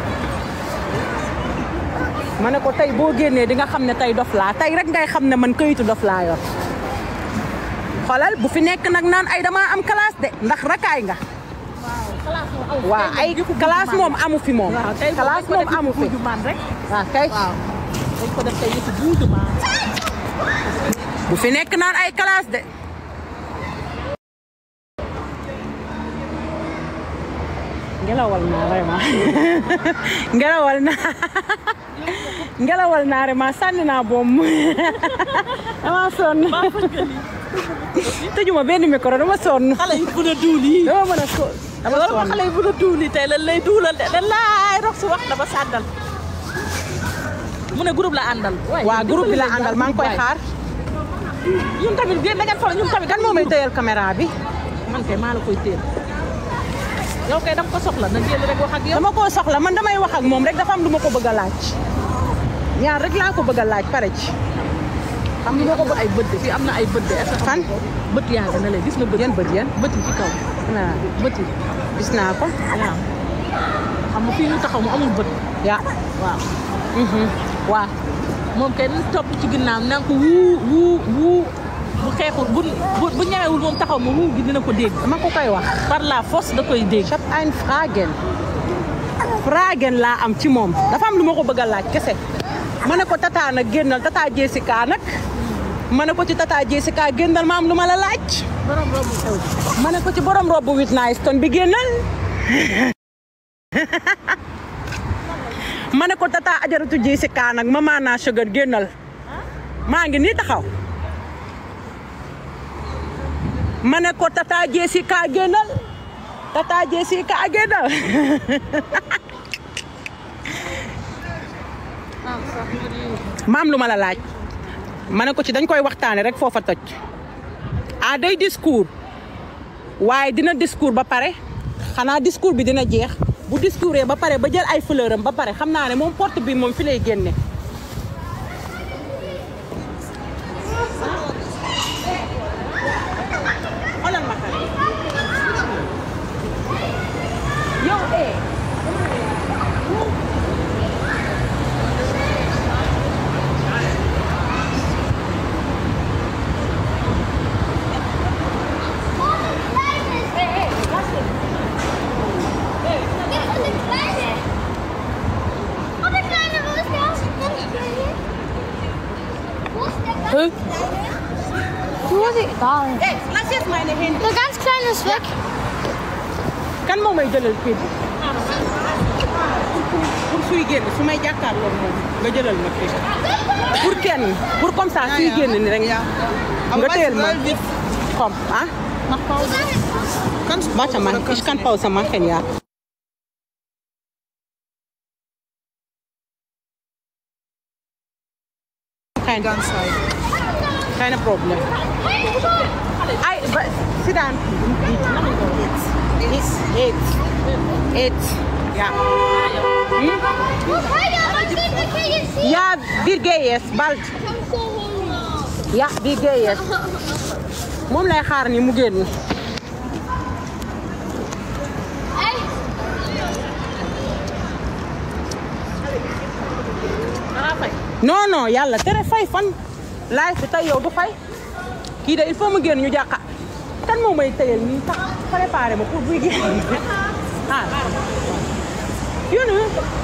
Speaker 1: ma ne ko tey boo génnee di nga xam ne tey dof laa tey rek ngay xam ne man këyitu dof laa yor xoolal bu fi nekk nag naan ay dama am classe de ndax rakaay nga
Speaker 2: classe moom amu
Speaker 1: waaw ay classe moom amu fi moom
Speaker 2: waaw tey
Speaker 1: classe moom amu fi
Speaker 2: buuju maan rek
Speaker 1: waaw kay
Speaker 2: waaw dañ ko def tey yëfu buuju maan
Speaker 1: bu fi nekk naan ay classe de ngelawal naa vraiment ngelawal naa ngelawal naa vraiment sànni naa boom dama sonn tëjuma benn micro dama sonn
Speaker 2: xale yi mën a duul yi
Speaker 1: dama mën a so dama
Speaker 2: loolu ma
Speaker 1: sonn
Speaker 2: xale yi mën a duul yi tey lan lay duulal de lan laay rox si wax dama sàddal mu ne groupe la àndal waaye
Speaker 1: waa groupe bi la àndal maa ngi koy xaar
Speaker 2: ñun tamit génn da ngeen fa ñun tamit
Speaker 1: kan moo may tëyal caméra bi
Speaker 2: man kay maa la koy téel yow kay dama ko soxla na jël rek wax ak yow
Speaker 1: dama koo soxla man damay wax ak moom rek dafa am lu ma ko bëgg a laaj ñaar rek laa ko bëgg a laaj pare ci
Speaker 2: xam nga ko ay bët de fii am na ay bët de est-ce que
Speaker 1: fan
Speaker 2: bët yaa nga ne la gis nga bët
Speaker 1: yan bët yan
Speaker 2: bët yi ci kaw
Speaker 1: waaw
Speaker 2: bët yi
Speaker 1: gis naa ko
Speaker 2: waaw xam nga fii ñu taxaw mu amul bët
Speaker 1: ya
Speaker 2: waaw
Speaker 1: waaw
Speaker 2: moom kay nañ topp ci ginnaaw naan ko wuu wuu wuu bu xeexul bu bu bu ñawewul moom taxaw ma wuu gi dina ko dégg
Speaker 1: dama ko koy wax
Speaker 2: par la force da koy dégg
Speaker 1: ich hab ein Fragen Fragen laa am ci moom dafa am lu ma ko bëgg a laaj kese ma ne ko tata nag génnal tata Jessica nag ma ne ko ci tata Jessica génnal ma am lu ma la laaj
Speaker 2: borom robu xew
Speaker 1: ma ne ko ci borom robu Whitney Houston bi génnal ma ne ko tata ajaratu Jessica nag mama naa sugar génnal maa ngi nii taxaw ma ne ko tata Jessica génnal tata Jessica génnal maam lu ma la laaj ma ne ko ci dañ koy waxtaane rek foofa toj ah day discours waaye dina discours ba pare xanaa discours bi dina jeex bu discours ba pare ba jël ay fleur am ba pare xam naa ne moom porte bi moom fi lay génne xoolal ma xale yow eh
Speaker 3: Wo ist sie? Da.
Speaker 1: eh lass jetzt meine Hände
Speaker 3: Der ganz kleine ist weg.
Speaker 1: kan moo may jëlal kii bi pour suy génn su may jàkkaarloo moom nga jëlal ma kii pour kenn pour comme ça suy génn ni rek nga téyel ma komm ah
Speaker 4: Mach Pause. Kannst du
Speaker 1: warte mal ich kann Pause machen ja kein
Speaker 4: ganz Zeit.
Speaker 1: keine Problem ay ba sit down it's it's it's ja
Speaker 3: Hey, was geht der Krieg jetzt hier?
Speaker 1: ja wir gehen jetzt bald
Speaker 3: Komm so hoch.
Speaker 1: ja wir gehen jetzt moom lay xaar ni mu génn
Speaker 3: Ey,
Speaker 2: danaa fay
Speaker 1: non non yàlla tere fay fan laay fi tey yow du fay kii de il faut mu génn ñu jàqa kan moo may tëyal nii sax préparé ma pour buy génn ah yéen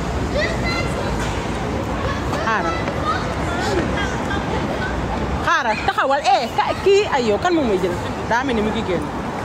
Speaker 1: xaaral xaaral taxawal eh ka kii ay yow kan moo may jël daa mel ni mu ngi génn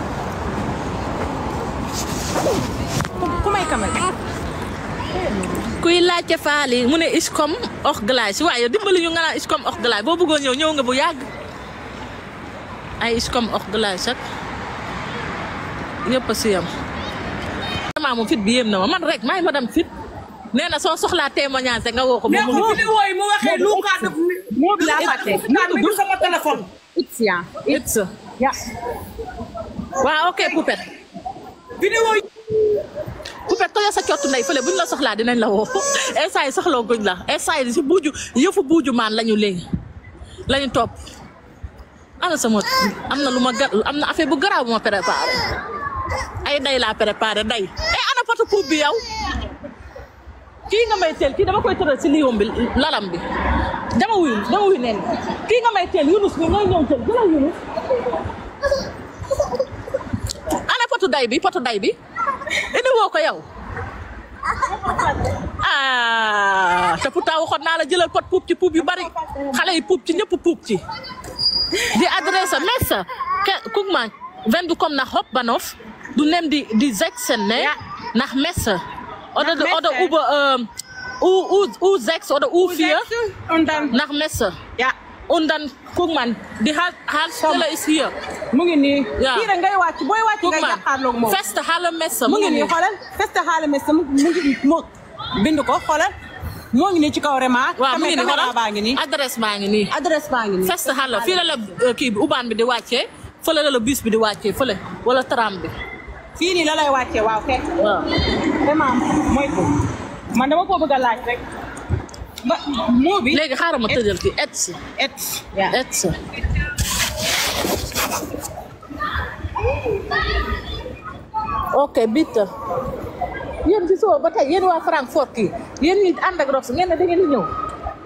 Speaker 1: ku- ku may kamal
Speaker 2: kuy laajte faali mu ne iscom ox glace waaye dimbali ñu nga naan iscom ox glace boo bëggoon ñëw ñëw nga bu yàgg ay iscom ox glace ak ñëpp a si yam vraiment moom fit bi yéem na ma man rek maay madame fit nee na soo soxlaa témoignage rek nga woo ko ba mu
Speaker 5: vidéo yi mu waxee lu ka def
Speaker 1: moo bi laa fàtte
Speaker 5: naan mi ngi sama téléphone
Speaker 1: it's ya
Speaker 2: it's
Speaker 1: ya
Speaker 2: waaw ok Poupette
Speaker 5: vidéo yi
Speaker 2: Poupette toja sa cottu ndey fële buñ la soxlaa dinañ la woo instant yi soxloo guñ la instant yi si buuju yëfu buuju maan lañu léegi lañu topp ana sama am na lu ma gar am na affaire bu garaaw bu ma préparé ay day laa préparé day eh ana patu puub bi yow kii nga may teel kii dama koy tëral si liiwam bi lalam bi dama wuyu dama wuyu neen kii nga may teel Yunus bi ngay ñëw teel jëlal Yunus ana potu day bi potu day bi indi woo ko yow ah te pourtant waxoon naa la jëlal pot puub ci puub yu bari xale yi puub ci ñëpp puub ci die Adresse Messe Ke- guck mal wenn du kommst nach Hauptbahnhof du nimmst die die sechsen ne
Speaker 1: Ja.
Speaker 2: nach Messe oder
Speaker 1: Nach
Speaker 2: oder
Speaker 1: Messe.
Speaker 2: über ähm, U, U, U6 oder U4
Speaker 1: und dann
Speaker 2: nach Messe
Speaker 1: ja
Speaker 2: und dann guck mal die Halt Haltestelle ist hier
Speaker 1: mu ngi nii.
Speaker 2: Ja.
Speaker 1: kii rek ngay wàcc booy wàcc
Speaker 2: guck
Speaker 1: ngay
Speaker 2: mal
Speaker 1: jàkkaarloog moom.
Speaker 2: feste Halle Messe
Speaker 1: mu ngi nii xoolal feste xaale mes mu mu ngi mu bind ko xoolal moo ngi nii ci kaw remarque.
Speaker 2: waaw mu ngi nii
Speaker 1: caméra
Speaker 2: xoolal
Speaker 1: baa ngi nii.
Speaker 2: adresse baa ngi nii
Speaker 1: adresse baa ngi nii.
Speaker 2: feste Halle fii la la euh, kii bi ubaan bi di wàccee fële la la bus bi di wàccee fële wala tram bi
Speaker 1: fii nii la lay wàccee waaw fekk
Speaker 2: waaw
Speaker 1: vraiment mooy ko man dama ko bëgg a laaj rek ba moo bi
Speaker 2: léegi xaaral ma tëjal ki et
Speaker 1: et yaa
Speaker 2: et ok bitta yéen ci soo ba tey yéen waa Francfort kii yéen ñi ànd ak Rox ngeen ne da ngeen di ñëw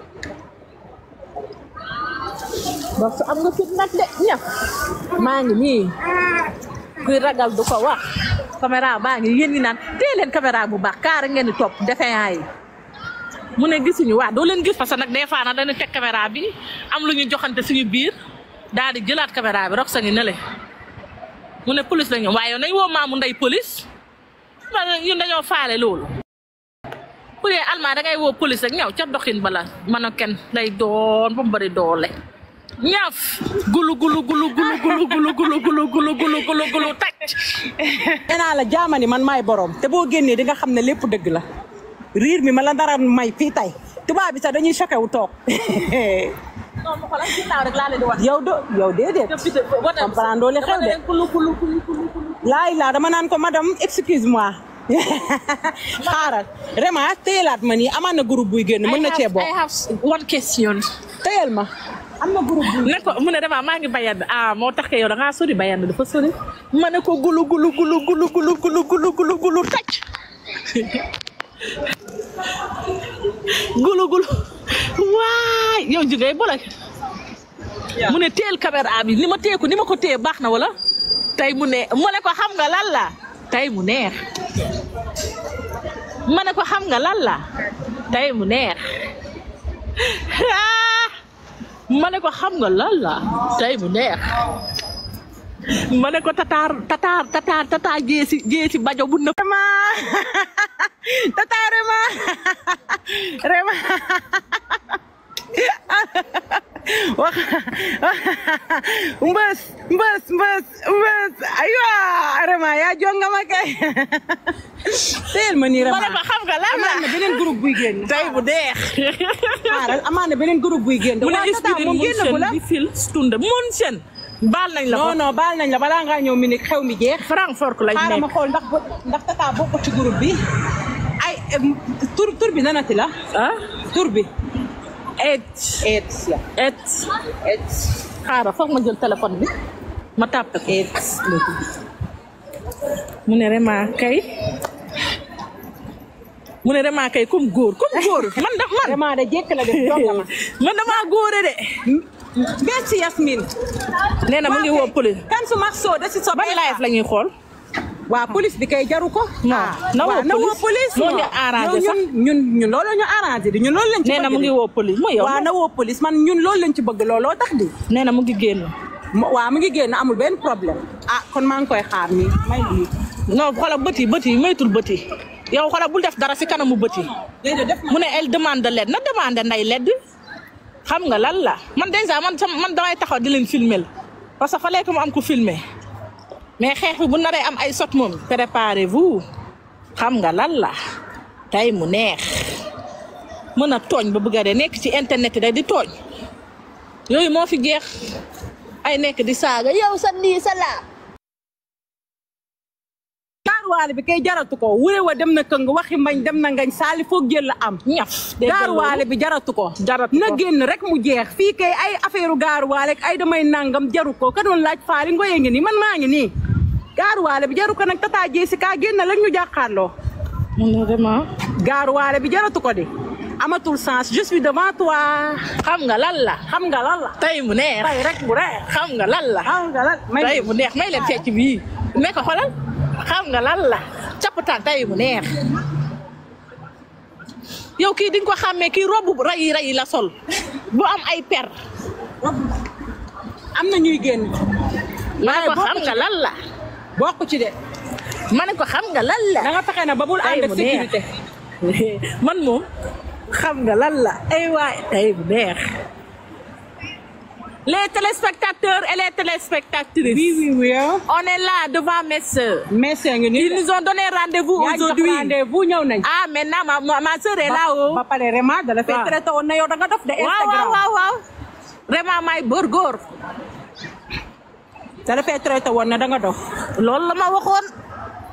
Speaker 2: Rox am nga fit nag de ñëpp maa ngi nii kuy ragal du ko wax caméra baa ngi yéen ñi naan tee leen caméra bu baax kaara ngeen di topp defeyaa yi mu ne gisuñu waa doo leen gis parce que nag des fois nag dañu teg caméra bi am lu ñu joxante suñu biir daal di jëlaat caméra bi Rox sa ngi ne le mu ne police la ñu waaye yow nañ woo maamu ndey police ma ne ñun dañoo faale loolu bu dee almaa da ngay woo police rek ñaw ca doxin bala man a kenn lay doon ba mu bëri doole ñaaf gulu gulu gulu gulu gulu gulu gulu gulu gulu gulu gulu gulu taj
Speaker 1: nee naa la jaamani man maay borom te boo génnee di nga xam ne lépp dëgg la riir mi ma la dara may fii tey tubaab bi sax dañuy choqué wu toog
Speaker 2: non ma xoolal ginnaaw rek laa leen di wax
Speaker 1: yow do yow déedéet comprendre doo li xew de
Speaker 2: kulu kulu kulu kulu
Speaker 1: laay laa dama naan ko madame excuse moi xaaral vraiment téyelaat ma nii amaan na groupe buy génn mën na cee bokk
Speaker 2: I have one question
Speaker 1: téyel ma am na groupe buy
Speaker 2: ne ko mu ne dama maa ngi bayand ah moo tax ke yow da ngaa sori bayand dafa sori ma ne ko gulu gulu gulu gulu gulu gulu gulu gulu gulu taj gulu gulu waay yow jigéen boole mu ne teel caméra bi ni ma téye ko ni ma ko téye baax na wala tey mu ne mu ne ko xam nga lan la tey mu neex ma ne ko xam nga lan la tey mu neex ah ma ne ko xam nga lan la tey mu neex ma ne ko tataar tataar tataar tataar jeesi jeesi bajo bu nëb
Speaker 1: vraiment tata Rema Rema wax mbës mbës mbës mbës aywa Rema yaa jonga ma kay teel ma nii
Speaker 2: ma ne
Speaker 1: Rema
Speaker 2: ko xam nga lan la
Speaker 1: amaan na beneen groupe buy génn
Speaker 2: tey mu neex
Speaker 1: xaaral amaan na beneen groupe buy génn
Speaker 2: mu ne
Speaker 1: waaw tata moom génn bu la
Speaker 2: di fil stund mun seen baal nañ la ko
Speaker 1: non non baal nañ la balaa ngaa ñëw mi ni xew mi jeex
Speaker 2: Francfort lañ
Speaker 1: xaaral ma
Speaker 2: nekk
Speaker 1: xool ndax ndax tata bokk ci groupe bi ay em, tur tur bi nanati la
Speaker 2: ah
Speaker 1: tur bi
Speaker 2: et
Speaker 1: et ya
Speaker 2: et
Speaker 1: et
Speaker 2: xaaral foog ma jël téléphone bi ma tàppe ko
Speaker 1: et
Speaker 2: mu ne vraiment kay mu ne vraiment kay comme góor comme góor man da man
Speaker 1: vraiment de jekk la def jonga ma
Speaker 2: man damaa góore de
Speaker 1: merci Yasmine
Speaker 2: nee na mu ngi woo police
Speaker 1: kan su max soo da si so
Speaker 2: ban live la ñuy xool
Speaker 1: waa police bi kay jaru ko
Speaker 2: Non,
Speaker 1: ah,
Speaker 2: na woo
Speaker 1: waaw, na woo
Speaker 2: police.
Speaker 1: police
Speaker 2: Moo
Speaker 1: non.
Speaker 2: ñu arrangé
Speaker 1: Yow ñun ñun ñun loolu ñu arrangé di ñun loolu lañ ci
Speaker 2: nee na
Speaker 1: bëgg
Speaker 2: mu ngi
Speaker 1: di.
Speaker 2: woo police mooy yow
Speaker 1: waaw na woo police man ñun loolu lañ ci bëgg looloo tax di
Speaker 2: nee na mu ngi génn
Speaker 1: Mo- waaw mu ngi génn amul benn problème ah kon maa ngi koy xaar nii may lii
Speaker 2: non xoolal bët yi bët yi moytul bët yi yow xoolal bul def dara si kanamu bët yi
Speaker 1: déedéet def
Speaker 2: mu ne elle demande de l'aide na demande nday ledd xam nga lan la man déjà man sama man damay taxaw di leen filmer parce que fallait que mu am ko filmer mais xeex bi bu naree am ay sot moom préparez-vous xam nga lan la tey mu neex mën a tooñ ba bëgg a dee nekk ci internet yi day di tooñ yooyu moo fi jeex ay nekk di saaga yow sa lii sa laa
Speaker 1: gaaruwaale bi kay jaratu ko wure wa dem na këng waxi mbañ dem na ngañ saali foog jël la am
Speaker 2: ñaf dégg nga
Speaker 1: gaaruwaale
Speaker 2: loolu?
Speaker 1: bi jaratu ko
Speaker 2: Jaratu
Speaker 1: na
Speaker 2: ko.
Speaker 1: génn rek mu jeex fii kay ay affaire gaaruwaale ak ay damay nangam jaru ko ka doon laaj faali ngoye ngi nii man maa ngi nii gaaruwaale bi jaru ko nag tata jeesi kaa génn lañ ñu jàkkaarloo
Speaker 2: mu ne vraiment
Speaker 1: gaaruwaale bi jaratu ko de amatul sens je suis devant toi
Speaker 2: xam nga lan la
Speaker 1: xam nga lan la
Speaker 2: tey mu neex
Speaker 1: tey rek bu reex
Speaker 2: xam nga lan la
Speaker 1: xam nga lan may
Speaker 2: tey mu neex may leen fecc bii ne ko xolal xam nga lan la cappataan tey mu neex yow kii di nga ko xàmmee kii robu rayi rayi la sol bu am ay per
Speaker 1: am na ñuy génn
Speaker 2: ma ne ko
Speaker 1: bokk
Speaker 2: xam
Speaker 1: ci-
Speaker 2: nga lan la
Speaker 1: bokk ci de
Speaker 2: ma ne ko xam nga lan la
Speaker 1: da nga fexe na ba bul
Speaker 2: tey
Speaker 1: ànd ak
Speaker 2: mu neex
Speaker 1: sécurité
Speaker 2: man moom xam nga lan la ay waay tey mu neex les téléspectateurs et les téléspectatrices
Speaker 1: oui oui oui
Speaker 2: on est là devant mes sœurs
Speaker 1: merci ngi nii
Speaker 2: ils nous ont donné rendez-vous
Speaker 1: yaa ngi jox
Speaker 2: aujourd'hui
Speaker 1: rendez-vous ñëw nañ
Speaker 2: ah maintenant ma ma, ma sœur est là-haut
Speaker 1: ba pare vraiment da la fay
Speaker 2: Waaw.
Speaker 1: traité woon na yow da nga dof de
Speaker 2: waaw waaw
Speaker 1: Instagram
Speaker 2: waaw waaw vraiment may bër góor
Speaker 1: da la fay traité woon na da nga dof
Speaker 2: loolu la ma waxoon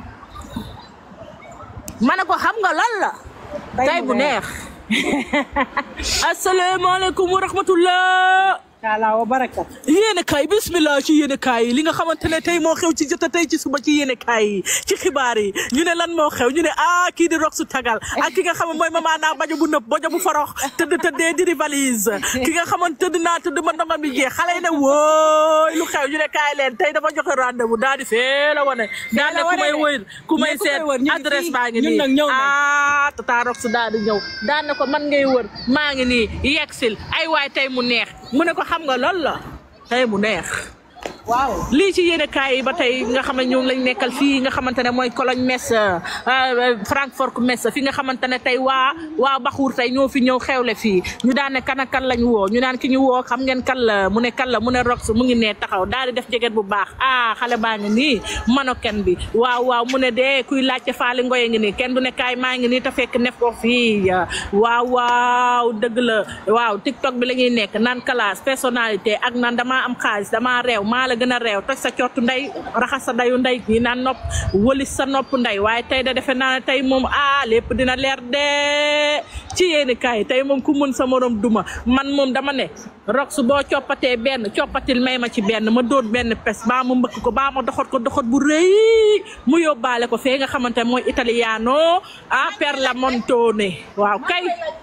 Speaker 2: ma ne ko xam nga lan la tey bu neex asalaamaaleykum wa rahmatullah
Speaker 1: taala wa barakat
Speaker 2: yéene kaay bismillah ci yéene kaay li nga xamante ne tey moo xew ci jota tey ci suba ci yéene kaay yi ci xibaar yi ñu ne lan moo xew ñu ne ah kii di rox su tagal ak ki nga xam ne mooy mama naa bajo bu nëb bajo bu forox tëdd tëddee diri valise ki nga xamante tëdd naa tëdd ma ndongam bi jeex xale yi ne wooy lu xew ñu ne kaay leen tey dafa joxe rendez-vous daal di fee la wane daal ne ku may wër ku may seet adresse baa ngi nii
Speaker 1: ñun nag ñëw nañ.
Speaker 2: ah tata rox su daal di ñëw daal ne ko man ngay wër maa ngi nii yegsil ay waay tey mu neex mu ne ko xam nga loolu la tey mu neex
Speaker 1: waaw
Speaker 2: lii ci yéene kaay yi ba tey nga xam ne ñoom lañ nekkal fii nga xamante ne mooy Cologne Metz Francfort Metz fi nga xamante ne tey waa waa Baxuur tey ñoo fi ñëw xewle fii ñu daan ne kan ak kan lañ woo ñu naan ki ñu woo xam ngeen kan la mu ne kan la mu ne Rox mu ngi nee taxaw daal di def jeget bu baax ah xale baa ngi nii manoken bi waaw waaw mu ne dee kuy laajte faali ngoye ngi nii kenn du ne kaay maa ngi nii te fekk nef ko fii waaw waaw dëgg la waaw TikTok bi la ñuy nekk naan classe personnalité ak naan damaa am xaalis damaa réew maa la gën a réew toj sa cottu ndey raxas sa dayu ndey ñi naan nopp wëlis sa nopp ndey waaye tey da defe naa ne tey moom ah lépp dina leer de ci yéeni kaay tey moom ku mën sa morom duma man moom dama ne rox su boo coppatee benn coppatil may ma ci benn ma dóor benn pes baa ma mbëkk ko baa ma doxat ko doxat bu rëy mu yóbbaale ko fee nga xamante ne mooy italiano ah per la montone waaw kay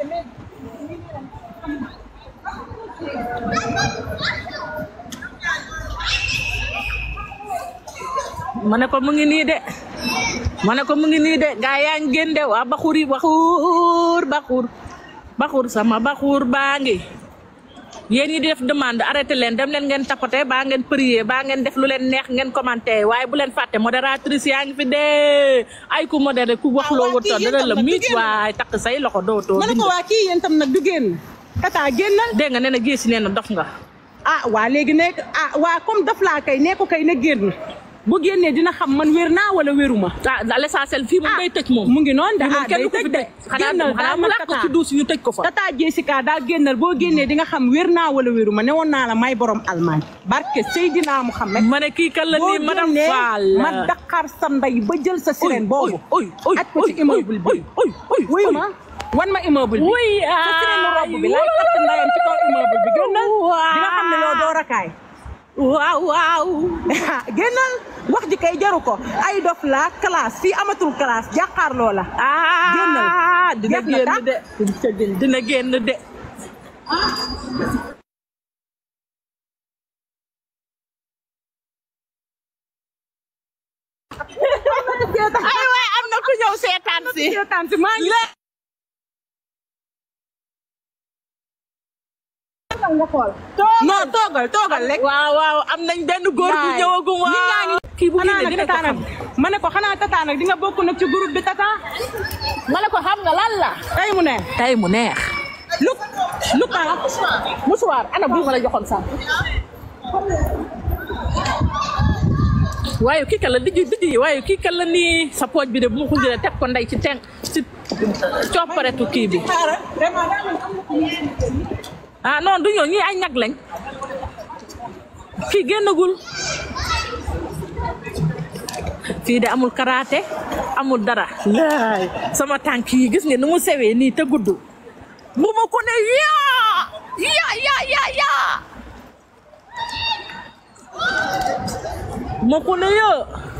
Speaker 2: ma ne ko mu ngi nii de ma ne ko mu ngi nii de gaa yaa ngi génn de waa baxur yi baxur baxur baxur sama baxur baa ngi yéen ñi di def demande arrêté leen dem leen ngeen tapoté baa ngeen prier baa ngeen def lu leen neex ngeen commenté waaye bu leen fàtte modératrice yaa ngi fi dee ay ku modéré ku wax loo wërta dana la miit waaye takk say loxo dootoo
Speaker 1: ma ne ko waa kii yéen tam nag du génn tata génnal
Speaker 2: dégg nga nee na géesi nee na dof nga
Speaker 1: ah waa léegi nekk ah waa comme daf laa kay nee ko kay na génn bu génnee dina xam man wér naa wala wéruma
Speaker 2: ah l'essentiel fii moom day tëj moom
Speaker 1: mu ngi noonu de
Speaker 2: moom
Speaker 1: ah
Speaker 2: kenn
Speaker 1: day
Speaker 2: du ko
Speaker 1: tëj
Speaker 2: fi
Speaker 1: de
Speaker 2: tëj xanaa
Speaker 1: génnal
Speaker 2: xanaa
Speaker 1: daa
Speaker 2: mu
Speaker 1: man
Speaker 2: làq ko
Speaker 1: tata
Speaker 2: ci duus ñu tëj ko fa
Speaker 1: tata Jessica daa génnal boo génnee di nga xam wér naa wala wéruma ne woon naa la may borom Allemagne barke Seydina Muhammad
Speaker 2: ma ne kii kan la nii madame Fall
Speaker 1: ma daqaar sa ndey ba jël sa sirène boobu
Speaker 2: oy oy
Speaker 1: aj ko ci immeuble bi
Speaker 2: oy oy
Speaker 1: wuyu ma wan ma immeuble bi
Speaker 2: wuy
Speaker 1: sa sirène robe bi laay katt ndayam ci kaw immeuble bi génnal di nga xam ne loo doo rakaay
Speaker 2: waaw waaw
Speaker 1: génnal wax ji kay jaru ko ay dof la classe fii amatul classe jàkkaarloo la génnal
Speaker 2: ah dina
Speaker 1: Jeex na
Speaker 2: génn
Speaker 1: tàkk.
Speaker 2: de dina génn de ay waay am na ku ñëw seetaan si
Speaker 1: seetaan si maa ngi non toogal toogal rek
Speaker 2: waaw waaw am nañ benn góor bu
Speaker 1: Waay.
Speaker 2: ñëwagum
Speaker 1: Nit ñaa
Speaker 2: waaw
Speaker 1: ngi-
Speaker 2: kii bu
Speaker 1: xanaa
Speaker 2: génnee
Speaker 1: nag
Speaker 2: dina ko
Speaker 1: tata
Speaker 2: xam
Speaker 1: nag ma ne ko xanaa tata nag di nga bokk nag ci groupe bi tata
Speaker 2: ma ne ko xam nga lan la
Speaker 1: tey mu ne
Speaker 2: tey mu neex
Speaker 1: lu lu ka
Speaker 2: musuwaar ana bu ma la joxoon sax waaye kii kan la dijji dijji waaye kii kan la nii sa pooj bi de bu ma ko jëlee teg ko ndey ci ten ci copparetu kii bi ah non du ñoo ñii ay ñag lañ kii génnagul fii de amul karaté amul dara laay sama tànk yi gis nga ni mu sewee nii te gudd bu ma ko ne yaa yaa yaa yaa yaa ma ko ne yaa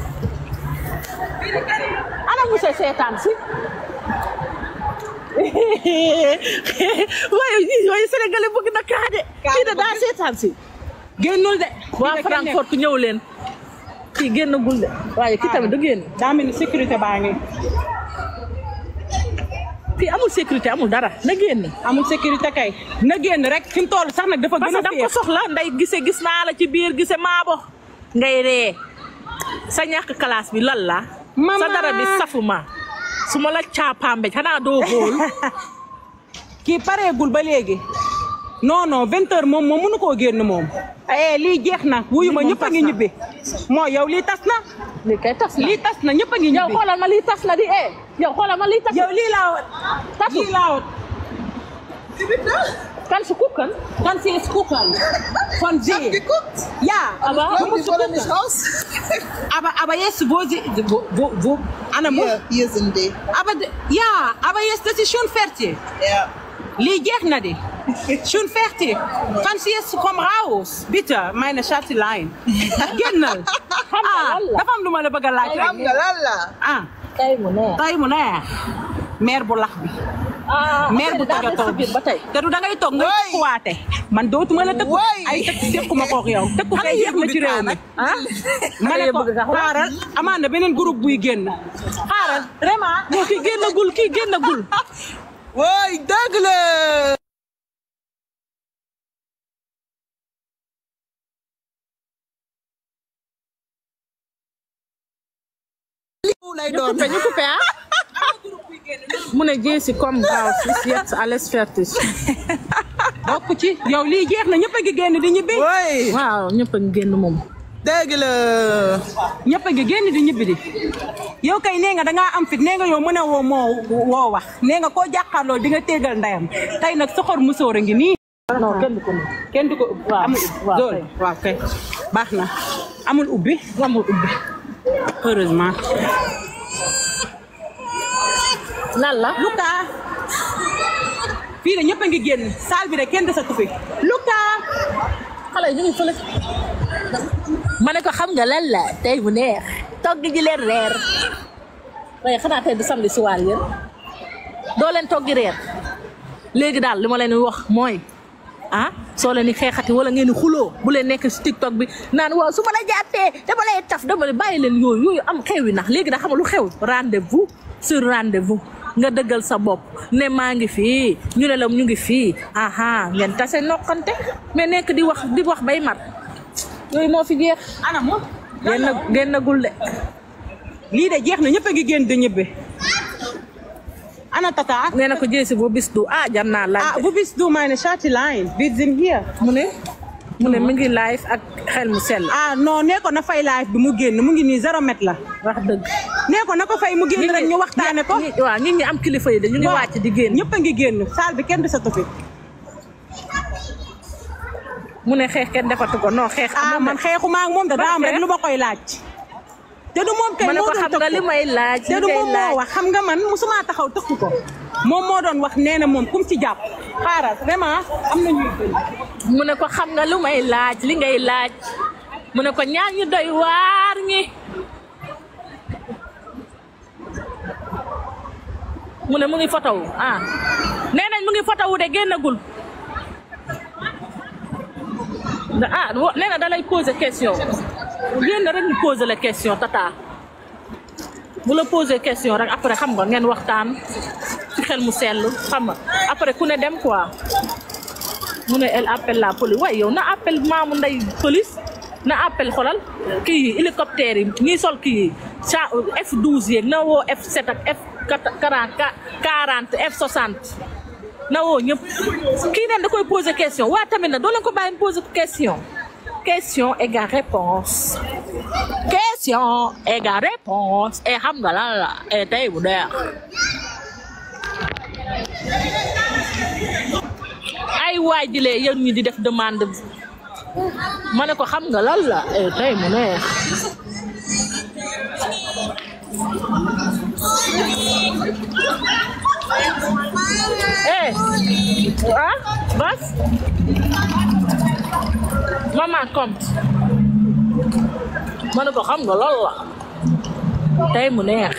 Speaker 2: ana mu se seetaan si waaye waaye sénégalais bëgg na kaa de kii de daa seetaan si
Speaker 1: génnul de
Speaker 2: waa Francfort ku ñëw leen kii génnagul de waaye kii tamit du génn
Speaker 1: daa mel ni sécurité baa ngi
Speaker 2: fii amul sécurité amul dara na génn
Speaker 1: amul sécurité kay na génn rek fi mu toll sax nag dafa
Speaker 2: parce
Speaker 1: gën
Speaker 2: que
Speaker 1: a
Speaker 2: da nga ko
Speaker 1: féex
Speaker 2: soxla nday gise gis naa la ci biir gise maabo ngay ree sa ñàkk classe bi lan la
Speaker 1: Maman.
Speaker 2: sa dara bi safuma su ma la caapambe xanaa doo góol
Speaker 1: kii pareegul ba léegi non non vingt heures moom moom mënu koo génn moom eh lii jeex na wuyu ma
Speaker 2: Lii moom
Speaker 1: ñëpp a
Speaker 2: tas
Speaker 1: ngi
Speaker 2: na.
Speaker 1: ñibbi moo yow lii tas na
Speaker 2: lii kay tas na
Speaker 1: lii tas na ñëpp a ngi
Speaker 2: yow
Speaker 1: ñibbi
Speaker 2: xoolal ma lii tas na di eh yow xoolal ma lii tas
Speaker 1: yow lii laa
Speaker 2: tasu
Speaker 1: lii laa
Speaker 2: Kannst du gucken?
Speaker 1: Kannst du jetzt gucken? Von
Speaker 4: Ich hab
Speaker 1: sie.
Speaker 4: geguckt.
Speaker 1: Ja,
Speaker 2: Aber-
Speaker 1: du
Speaker 4: Leute,
Speaker 1: musst
Speaker 4: die wollen
Speaker 1: gucken.
Speaker 4: nicht raus.
Speaker 1: Aber, aber jetzt, wo sie, wo, wo, wo, Anna muss,
Speaker 4: Hier, hier sind die.
Speaker 1: aber, d- ja, aber jetzt, das ist schon fertig.
Speaker 4: Ja.
Speaker 1: Lii jeex na di. Schon fertig. Kannst du jetzt, komm raus. Bitte, meine Schatzelein. Génnal. ah, dafa am lu ma la bëgg a laaj.
Speaker 4: Xam nga lan la.
Speaker 1: ah,
Speaker 2: Tey mu neex.
Speaker 1: tey mu neex. mère bu lax bi.
Speaker 2: ah
Speaker 1: mère bu
Speaker 2: affaire yi daa
Speaker 1: tëggatoo
Speaker 2: des
Speaker 1: bi
Speaker 2: ci biir ba tey.
Speaker 1: te du da ngay toog ngay
Speaker 4: Woy.
Speaker 1: tëkkuwaate man dootuma la tëkku
Speaker 4: Woy.
Speaker 1: ay tëkk tëkkuma kook yow tëkku kay jeex na ci réew mi ah ma ne ko
Speaker 2: bëgg nga wax.
Speaker 1: xaaral amaan na beneen groupe buy génn xaaral vraiment
Speaker 2: non kii génnagul kii génnagul.
Speaker 4: Woy dëgg la. lay doon.
Speaker 2: coupé ñu coupé ah. mu ne Jessie comme Baus ist jetzt alles fertig.
Speaker 1: bokk ci yow lii jeex na ñëpp a ngi génn di ñibbi
Speaker 4: Woy
Speaker 2: waaw ñëpp a ngi génn moom.
Speaker 4: dëgg la.
Speaker 1: ñëpp a ngi génn di ñibbi di yow kay nee nga dangaa am fit nee nga yow mën a woo moo woo wax nee nga koo jàkkaarloo di nga téegal ndeyam tey nag soxor musóor a ngi nii
Speaker 2: non kenn du ko mën.
Speaker 1: kenn du ko
Speaker 2: Waaw,
Speaker 1: amul
Speaker 2: waaw,
Speaker 1: zone
Speaker 2: kay.
Speaker 1: waaw kay baax na amul ubbi
Speaker 2: amul ubbi.
Speaker 1: heureusement
Speaker 2: lan la.
Speaker 1: Luka fii de ñëpp a ngi génn salle bi de kenn desatu fi Luka
Speaker 2: xale yi ñu ngi fële. ma ne ko xam nga lan la tey bu neex. togg ji leen reer. waaye xanaa tey du samedi si waal yéen. doo leen toggi reer. léegi daal li ma leen di wax mooy ah soo leen di xeexati wala ngeen di xuloo bu leen nekk si tiktok bi naan waaw su ma la jàppee dama lay taf dama lay bàyyi leen yooyu yooyu am xew yi nax léegi da xam nga lu xew rendez-vous sur rendez-vous nga dëggal sa bopp ne maa ngi fii ñu ne la ñu ngi fii aha ngeen tase noqante mais nekk di wax di wax bay mat yooyu moo fi jeex
Speaker 1: ana moom
Speaker 2: génn génnagul de
Speaker 1: lii de jeex na ñëpp a ngi génn di ñibbi ana tata
Speaker 2: nee na ko jeesi boo bis du ah jar naa laaj
Speaker 1: ah wo bist du meine Schatzelein wir sind hier
Speaker 2: mu ne mu ne mi ngi live ak xel mu sell
Speaker 1: ah non nee ko na fay live bi mu génn mu ngi nii zéro mètre la
Speaker 2: wax dëgg
Speaker 1: nee ko na ko fay mu génn rek ñu waxtaane ko
Speaker 2: ñi- waaw nit ñi am kilifa yi de ñu ngi
Speaker 1: waaw.
Speaker 2: wàcc di génn
Speaker 1: ñëpp a ngi génn salle bi kenn desatu fi
Speaker 2: mu ne xeex kenn defatu ko non xeex
Speaker 1: ah
Speaker 2: amul
Speaker 1: man
Speaker 2: de.
Speaker 1: xeexuma ak moom da daa am rek
Speaker 2: xeex?
Speaker 1: lu ma koy laaj te du moom kay
Speaker 2: ma ne
Speaker 1: moo
Speaker 2: ko
Speaker 1: doon
Speaker 2: xam nga
Speaker 1: tëkku.
Speaker 2: li may laaj
Speaker 1: te
Speaker 2: li
Speaker 1: du
Speaker 2: ngay
Speaker 1: moom moo
Speaker 2: laaj
Speaker 1: wax xam nga man musuma taxaw tëkku ko moom moo doon wax nee na moom kum ci jàpp xaaral vraiment am na ñuy gën
Speaker 2: mu ne ko xam nga lu may laaj li ngay laaj mu ne ko ñaar ñu doy waar ñi mu ne mu ngi fotowu ah nee nañ mu ngi fotowu de génnagul da- ah wo- nee na da lay poser question génn rek ñu poser la question tata bu la poser question rek après xam nga ngeen waxtaan ci xel mu sell xam nga après ku ne dem quoi mu ne elle appelle la police waaye yow na appel maamu nday police na appel xolal kii yi hélicoptère yi ñii sol kii yi ca F12 yeeg na woo F7 ak F quarante F60 na woo ñëpp kii neen da koy poser question waa tamit na doo leen ko bàyyi poser question question égale réponse question égale réponse et xam nga lan la et tey bu deex ay waay di lee yéen ñi di def demande ma ne ko xam nga lan la eh tey mu neex eh ah bas maman comme ma ne ko xam nga lan la tey mu neex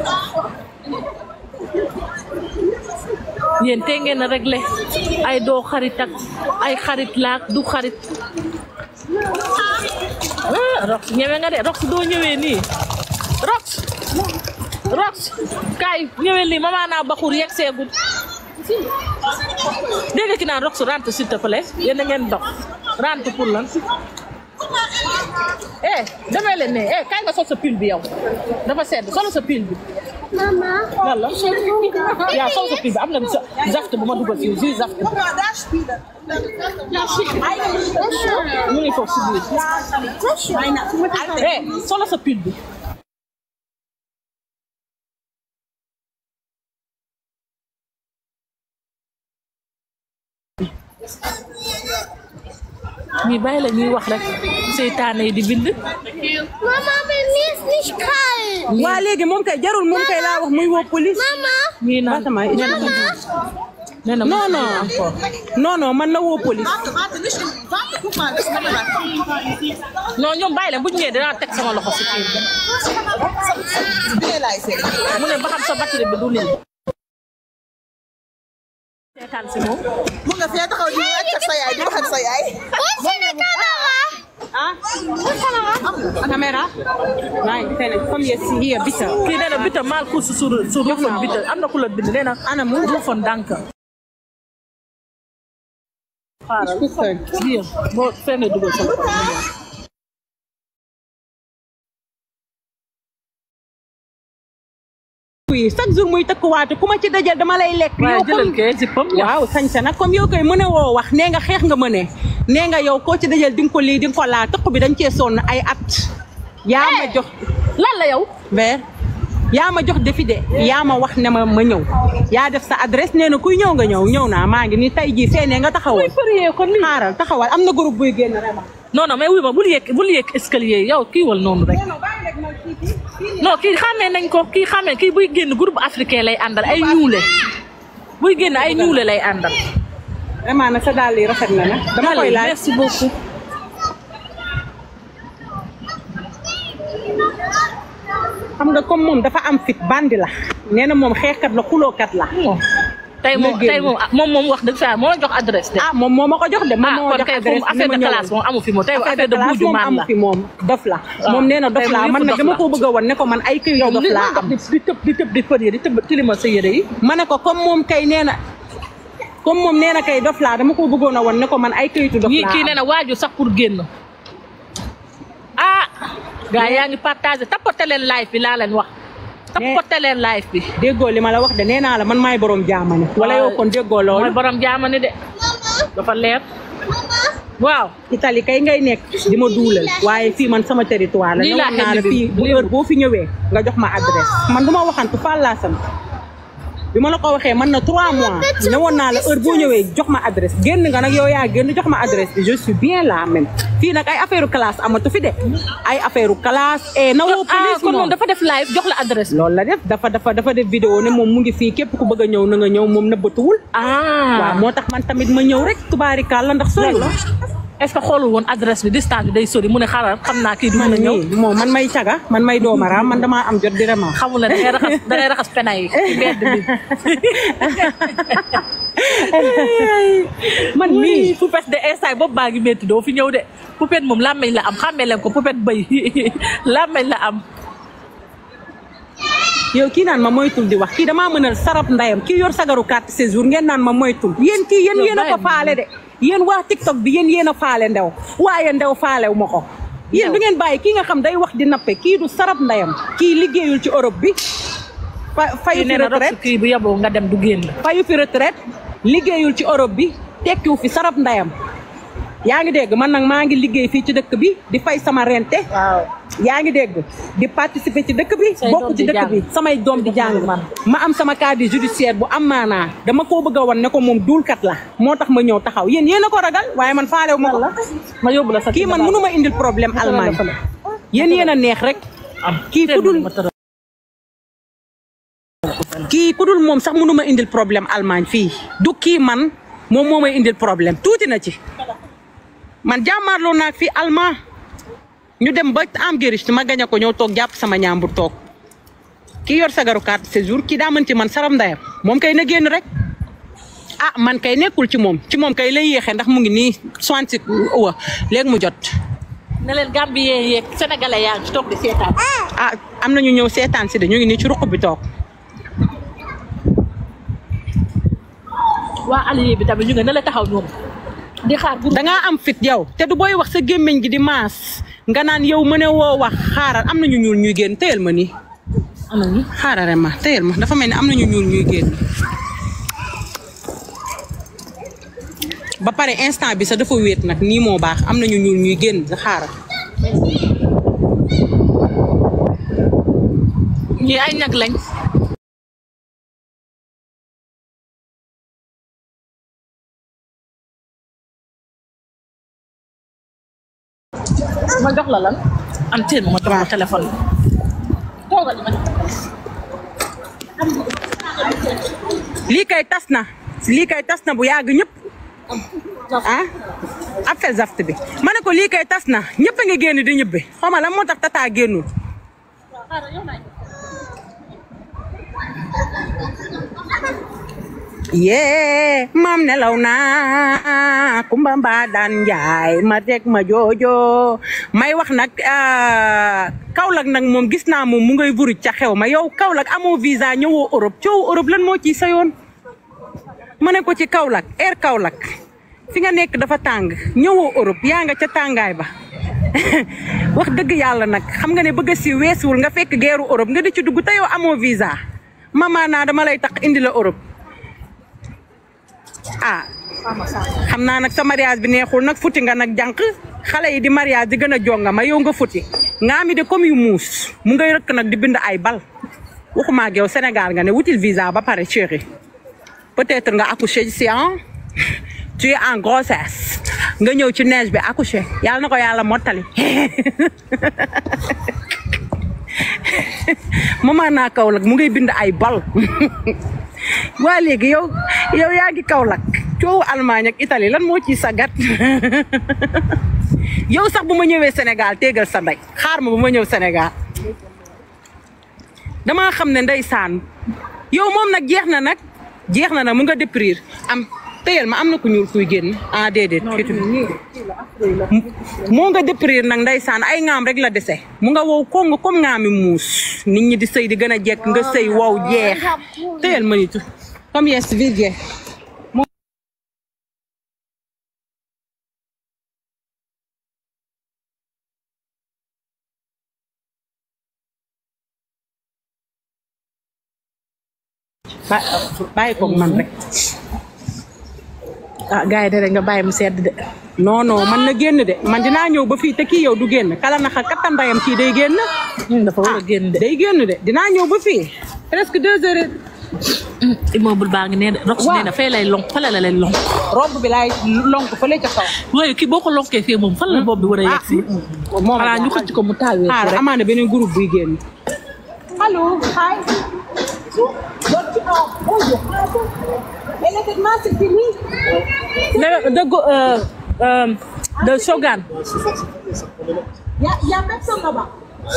Speaker 2: yéen tey ngeen a réglé ay doo xarit ak ay xarit laak du xarit ah rox ñëwee nga de rox doo ñëwee nii rox rox kaay ñëwee nii mama naa baxur yegg seegul dégg nga ki naan rox rentre s'il te plaît yéen a ngeen dox rentre pour lan eh demee leen ne eh kaay nga sol sa pile bi yow dafa sedd solo sa pile bi
Speaker 3: Mama,
Speaker 2: lan la
Speaker 3: ich habe
Speaker 2: yaa sol sa pile bi am na sa- zaft bu ma dugal fii jus zaft
Speaker 4: Guck mal, da spielen.
Speaker 2: mu ngi foofu si biir eh solo sa pile bi ñuy bàyyi la ñuy wax rek seytaane yi di bind
Speaker 3: Mama, bei mir ist nicht kalt.
Speaker 1: waa léegi moom kay jarul moom kay laa wax muy woo police
Speaker 3: Mama,
Speaker 2: ñii naan
Speaker 1: Fatima,
Speaker 2: nee na nee na
Speaker 1: non non non non man na woo police
Speaker 4: Warte, warte, nicht in, warte, guck mal, das kann man.
Speaker 2: non ñoom bàyyi leen bu ñu ñëwee dinaa teg sama loxo si kii bi
Speaker 4: Bier leise.
Speaker 2: mu ne ba xam sa batterie bi du lii seetaan si moom
Speaker 4: Mu nga fee taxaw di wax ak sa yaay, di wax ak sa yaay.
Speaker 3: wo ist denn die Kamera?
Speaker 1: ah caméra nein keine komm jetzt hier bitte
Speaker 2: kii nee na bita maal course sur sur rufon bita am na ku la bind nee na
Speaker 1: ana mu
Speaker 2: rufon dànk xaaral
Speaker 1: gucken
Speaker 2: lii boo fee nga dugal sa loxo
Speaker 1: oui chaque jour muy tëkkuwaate ku ma ci dajal dama lay lekk
Speaker 2: waaye
Speaker 1: yow
Speaker 2: jëlal
Speaker 1: comme
Speaker 2: kee zippam
Speaker 1: waaw sañsa nag comme yow koy mën a woo wax nee nga xeex nga mëne nee nga yow koo ci dajal di nga ko lii di nga ko laa tëkk bi dañ cee sonn ay at yaa ma jox
Speaker 2: lan la yow
Speaker 1: ver yaa ma jox defi de yaa ma wax ne ma ma ñëw yaa def sa adresse nee na kuy ñëw nga ñëw ñëw naa maa ngi ni tey jii feenee nga taxawal
Speaker 2: përiyee kon lii
Speaker 1: xaaral taxawal am na groupe buy génn rema
Speaker 2: non non mais wuy ma bul yéeg bul yéeg escalier yi yow kii wal noonu rek non kii xamee nañ ko kii xamee kii buy génn groupe africain lay àndal ay ñuule buy génn ay ñuule lay àndal
Speaker 1: vraiment nag sa daal yi rafet na nag dama koy laaj
Speaker 2: merci beaucoup
Speaker 1: xam nga comme moom dafa am fit bandi la nee na moom xeexkat la xulookat la
Speaker 2: bon tey moom
Speaker 1: Na génn.
Speaker 2: tey moom ah, moom moom wax dëgg fa moo la jox adresse de
Speaker 1: ah moom moo ma ko jox de moom
Speaker 2: ah
Speaker 1: moo
Speaker 2: kon
Speaker 1: jox
Speaker 2: kay
Speaker 1: adresse
Speaker 2: foofu affaire de classe moom amu fi moom tey affaire de buuju
Speaker 1: moom
Speaker 2: maan
Speaker 1: amu
Speaker 2: la
Speaker 1: fi moom dof la
Speaker 2: Ah.
Speaker 1: moom nee na dof
Speaker 2: Tey
Speaker 1: la
Speaker 2: moom
Speaker 1: man
Speaker 2: yëpp
Speaker 1: nag
Speaker 2: dof
Speaker 1: dama
Speaker 2: la.
Speaker 1: ko bëgg a wan ne ko man ay këyit
Speaker 2: yow
Speaker 1: dof
Speaker 2: li
Speaker 1: laa
Speaker 2: nga
Speaker 1: am
Speaker 2: di di tëb di tëb di fër yi di tëb tilima sa yére yi
Speaker 1: ma ne ko comme moom kay nee na comme moom nee na kay dof laa dama ko bëggoon a wan ne ko man ay këyitu dof
Speaker 2: ñii
Speaker 1: laa
Speaker 2: kii
Speaker 1: am
Speaker 2: nee na waaju sax pour génn ah gars yaa ngi partagé tapote leen live bi laa leen wax tapote leen live bi
Speaker 1: déggoo li ma la wax de nee naa la man maay borom jaamani wala yow kon déggoo
Speaker 2: mooy
Speaker 1: loolu
Speaker 2: borom jaamani de dafa leer waaw
Speaker 1: Italie kay ngay nekk di ma duulal waaye fii man sama territoire la
Speaker 2: Lii
Speaker 1: ne
Speaker 2: laa
Speaker 1: woon naa la
Speaker 2: indi bi.
Speaker 1: fii bu
Speaker 2: Lii
Speaker 1: heure boo fi ñëwee nga jox ma adresse man du ma waxantu Fall laa sant bi ma la ko waxee man na trois mois ne woon naa la heure boo ñëwee jox ma adresse génn nga nag yow yaa génn jox ma adresse bi je suis bien là même fii nag ay affaire classe amatu fi de ay affaire classe et na woo
Speaker 2: ah
Speaker 1: police
Speaker 2: kon moom
Speaker 1: moom
Speaker 2: dafa def live jox la adresse
Speaker 1: loolu la def dafa dafa dafa def vidéo ne moom mu ngi fii képp ku bëgg a ñëw na nga ñëw moom nëbbatuwul
Speaker 2: ah
Speaker 1: waaw moo tax man tamit ma ñëw rek tubaarikaal la ndax sori la
Speaker 2: est ce que xoolul woon adresse bi distance bi day sori mu ne xaaral xam naa kii du mën a ñëw
Speaker 1: nii moom man may caga man may doomaraam man damaa am jot di rema
Speaker 2: xamul la da ngay raxas da ngay raxas pena yi ci mbedd bi
Speaker 1: man
Speaker 2: oui
Speaker 1: mii
Speaker 2: poupette de instant boobu baa ngi métti doo fi ñëw de poupette moom làmmeñ la am xàmmee leen ko poupette bëy làmmeñ la am
Speaker 1: yow kii naan ma moytul di wax kii damaa mënal sarap ndayam kii yor sagaru carte séjour ngeen naan ma moytul yéen kii yéen
Speaker 2: Yow
Speaker 1: yéen a ko
Speaker 2: bàyyi
Speaker 1: faale de yéen waa TikTok bi yéen yéen a faale ndew waaye ndew faalew ma ko yéen du ngeen bàyyi kii nga xam day wax di nappe kii du sarap ndayam kii liggéeyul ci Europe bi fa fayu
Speaker 2: kii
Speaker 1: fi
Speaker 2: nee na rox
Speaker 1: retraite
Speaker 2: kii bu yeboo nga dem du génn
Speaker 1: fayu fi retraite liggéeyul ci Europe bi tekkiwu fi sarap ndayam yaa ngi dégg man nag maa ngi liggéey fii ci dëkk bi di fay sama rente
Speaker 2: waaw
Speaker 1: yaa ngi dégg di participer ci dëkk bi
Speaker 2: Say
Speaker 1: bokk
Speaker 2: doom
Speaker 1: ci
Speaker 2: di
Speaker 1: dëkk
Speaker 2: jàng.
Speaker 1: bi samay doom di jàng
Speaker 2: man.
Speaker 1: ma am sama casier judiciaire bu am maanaa dama koo bëgg a wan ne ko moom duulkat la moo tax ma ñëw taxaw yéen yéen a ko ragal waaye man faalew ma ko
Speaker 2: ma yóbbu la sa
Speaker 1: kii man mënu ma indil problème Allemagne yéen yéen a neex rek kii ku dul kii ku dul moom sax mënu ma indil problème Allemagne fii du kii man moom moo may indil problème tuuti na ci man jàmmaarloo naag fii allemand ñu dem ba am gériste ma gañ a ko ñëw toog jàpp sama ñaambur toog kii yor sagaru carte séjour kii daa mën ci man saram ndayam moom kay na génn rek ah man kay nekkul ci moom ci moom kay lay yéexee ndax mu ngi nii soixante wa léegi mu jot
Speaker 2: ne leen Gambien yeeg sénégalais yaa ngi ci toog di seetaan
Speaker 1: ah am na ñu ñëw seetaan si de ñu ngi nii ci ruq bi toog
Speaker 2: waa allié bi tamit ñu nga ne la taxaw ñoom di xaar pour
Speaker 1: dangaa am fit yow te du booy wax sa gémmiñ gi di maas nga naan yow mëne woo wax xaaral am na ñu ñuul ñuy génn téyel ma nii
Speaker 2: ana ñu
Speaker 1: xaaral ma téyel ma dafa mel ni am na ñu ñuul ñuy génn ba pare instant bi sax dafa wéet nag nii moo baax am na ñu ñuul ñuy génn sa xaaral
Speaker 2: ñii ay ñag lañ ma jox la lan am teen ma jox la téléphone toogal ma
Speaker 1: lii kay tas na lii kay tas na bu yàgg ñëpp ah appel zaft bi ma ne ko lii kay tas na ñëpp a ngi génn di ñibbi xaw ma lan moo tax tata génnul yee maam nelaw naa kumba mbaa daan njaay ma teg ma joojo may wax nag Kaolack nag moom gis naa moom mu ngay vuruj ca xew ma yow Kaolack amoo visa ñëwoo Europe coow Europe lan moo ciy sa yoon ma ne ko ci Kaolack air Kaolack fi nga nekk dafa tàng ñëwoo Europe yaa nga ca tàngaay ba wax dëgg yàlla nag xam nga ne bëgg a si weesuwul nga fekk geeru Europe nga di ci dugg te yow amoo visa mama naa dama lay tax indi la Europe ah xam naa nag sa mariage bi neexul nag futi nga nag jànq xale yi di mariage di gën a jonga ma yow nga futi nga mi de comme yu muus mu ngay rëkk nag di bind ay bal waxuma ak yow Sénégal nga ne wutil visa ba pare chéri peut-être nga accouché si ah tu es en grossesse nga ñëw ci neige bi accouché yàlla na ko yàlla mottali mama naa Kaolack mu ngay bind ay bal waa léegi yow yow yaa ngi Kaolack coowu Allemagne ak Italie lan moo ciy sagat yow sax bu ma ñëwee Sénégal téegal sa ndey xaar ma bu ma ñëw Sénégal damaa xam ne ndeysaan yow moom nag jeex na nag jeex na nag mu nga déprir am téyel ma am na ku ñuul kuy génn ah déedéet moo nga déprir nag ndeysaan ay ŋaam rek la dese mu nga wow ko nga comme ŋaami muus nit ñi di sëy di gën a jekk nga sëy wow jeex téyel ma nitu comme yes virgé bàyyi ko man rek
Speaker 2: ah gars yi de rek nga bàyyi mu sedd de
Speaker 1: non non man na génn de man dinaa ñëw ba fii te kii yow du génn kala naxa kattanbayam kii day génn
Speaker 2: dafa war a génn de
Speaker 1: day génn de dinaa ñëw ba fii presque deux heures
Speaker 2: immeuble baa ngi nee de rox
Speaker 1: Waaw.
Speaker 2: nee na fay lay lonk fale la lay lonk
Speaker 1: robe bi laay lonk fële ca kaw
Speaker 2: waaye kii boo ko lonkee fii moom fan la bopp bi war a yegg si
Speaker 1: moom
Speaker 2: xanaa ñu xëcc ko mu taawee ko
Speaker 1: xaar
Speaker 2: rek
Speaker 1: amaana beneen groupe buy génn allo hi
Speaker 2: de de go- euh, euh, de Shogun
Speaker 1: y a personne là-bas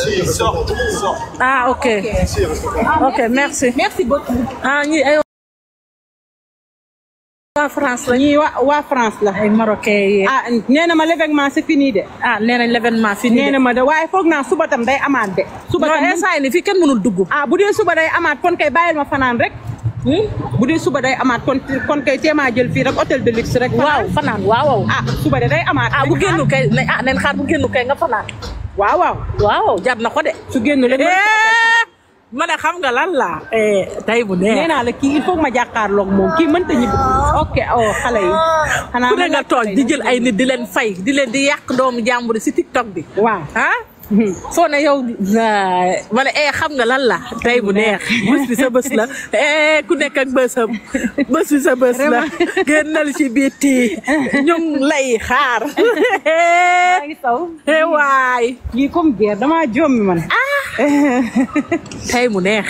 Speaker 2: ah ok ok merci
Speaker 1: merci beaucoup
Speaker 2: ah ñi ay waa France la
Speaker 1: ñii waa waa France la
Speaker 2: ay marocain yi
Speaker 1: ah nee na ma l'événement c'est fini de
Speaker 2: ah nee nañ l'événement fii
Speaker 1: nee
Speaker 2: nii
Speaker 1: na ma de waaye foog naa suba tam day amaat de suba
Speaker 2: non
Speaker 1: tam
Speaker 2: instant yi nii fii kenn mënul dugg
Speaker 1: ah bu dee suba day amaat kon kay bàyyil ma fanaan rek bu dee suba day amaat kon kon kay teemaa jël fii rek hôtel de luxe rek
Speaker 2: waaw
Speaker 1: fanaan
Speaker 2: fanaan waaw waaw
Speaker 1: ah suba de day amaat
Speaker 2: ah bu génnu kay ne ah nañ xaar bu génnu kay nga fanaan
Speaker 1: waaw waaw
Speaker 2: waaw jar na ko de
Speaker 1: su génn leen
Speaker 2: ma ne xam nga lan la tey bu
Speaker 1: nee
Speaker 2: neex
Speaker 1: naa la kii il faut que ma jàkkaarloog moom kii mënta ñibbi ok oh xale yi xanaa
Speaker 2: ku ne
Speaker 1: ma
Speaker 2: nga
Speaker 1: laaj
Speaker 2: toog
Speaker 1: xale
Speaker 2: di
Speaker 1: yi.
Speaker 2: jël ay nit di leen fay di leen di yàq doomu jàmbur si TikTok bi
Speaker 1: waaw
Speaker 2: ah soo ne yow ma ne eh xam nga lan la tey bu neex bés bi sa bés la eh ku nekk ak bésam bés bi sa bés la génnal ci biti ñu ngi lay xaar
Speaker 1: maa ngi taw
Speaker 2: eh waay
Speaker 1: kii comme guerre damaa jommi man
Speaker 2: tey mu neex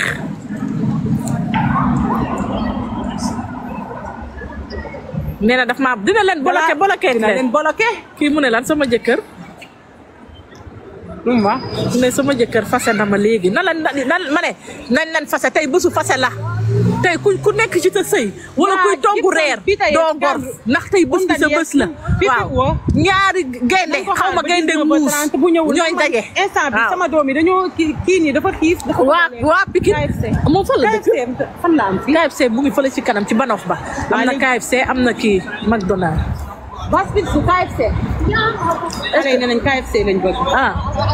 Speaker 2: nee na daf maa dina leen bloqué bloqué
Speaker 1: dina leen bloqué
Speaker 2: kii mu ne lan sama jëkkër
Speaker 1: lu mu wax
Speaker 2: mu ne sama jëkkër fase na ma léegi na la nan ma ne nañ leen fase tey bésu fase la tey ku ku nekk ci sa sëy wala
Speaker 1: Waa,
Speaker 2: kuy togg
Speaker 1: gis
Speaker 2: reer
Speaker 1: nga fii tey
Speaker 2: doo
Speaker 1: gàddu-
Speaker 2: gor ndax tey bés bi sa bés la
Speaker 1: fii
Speaker 2: waaw
Speaker 1: woo.
Speaker 2: ñaari gaynde
Speaker 1: nañ ko
Speaker 2: xaw ma
Speaker 1: xaar ba
Speaker 2: gaynde
Speaker 1: 19 ba
Speaker 2: muus
Speaker 1: 30 bu ñëwul
Speaker 2: ñooy
Speaker 1: ndax man
Speaker 2: daje
Speaker 1: instant bi
Speaker 2: waaw.
Speaker 1: sama doom yi dañoo kii kii nii dafa xiif dafa
Speaker 2: waa
Speaker 1: bëgg a lekk.
Speaker 2: waa Pikine
Speaker 1: KFC
Speaker 2: moom fan la dëkk
Speaker 1: KFC fan la am fii
Speaker 2: KFC mu ngi fële ci kanam ci banox ba am na
Speaker 1: léegi-
Speaker 2: KFC am na kii McDonald
Speaker 1: basket su KFC xale yi nee nañ KFC lañ bëgg
Speaker 2: ah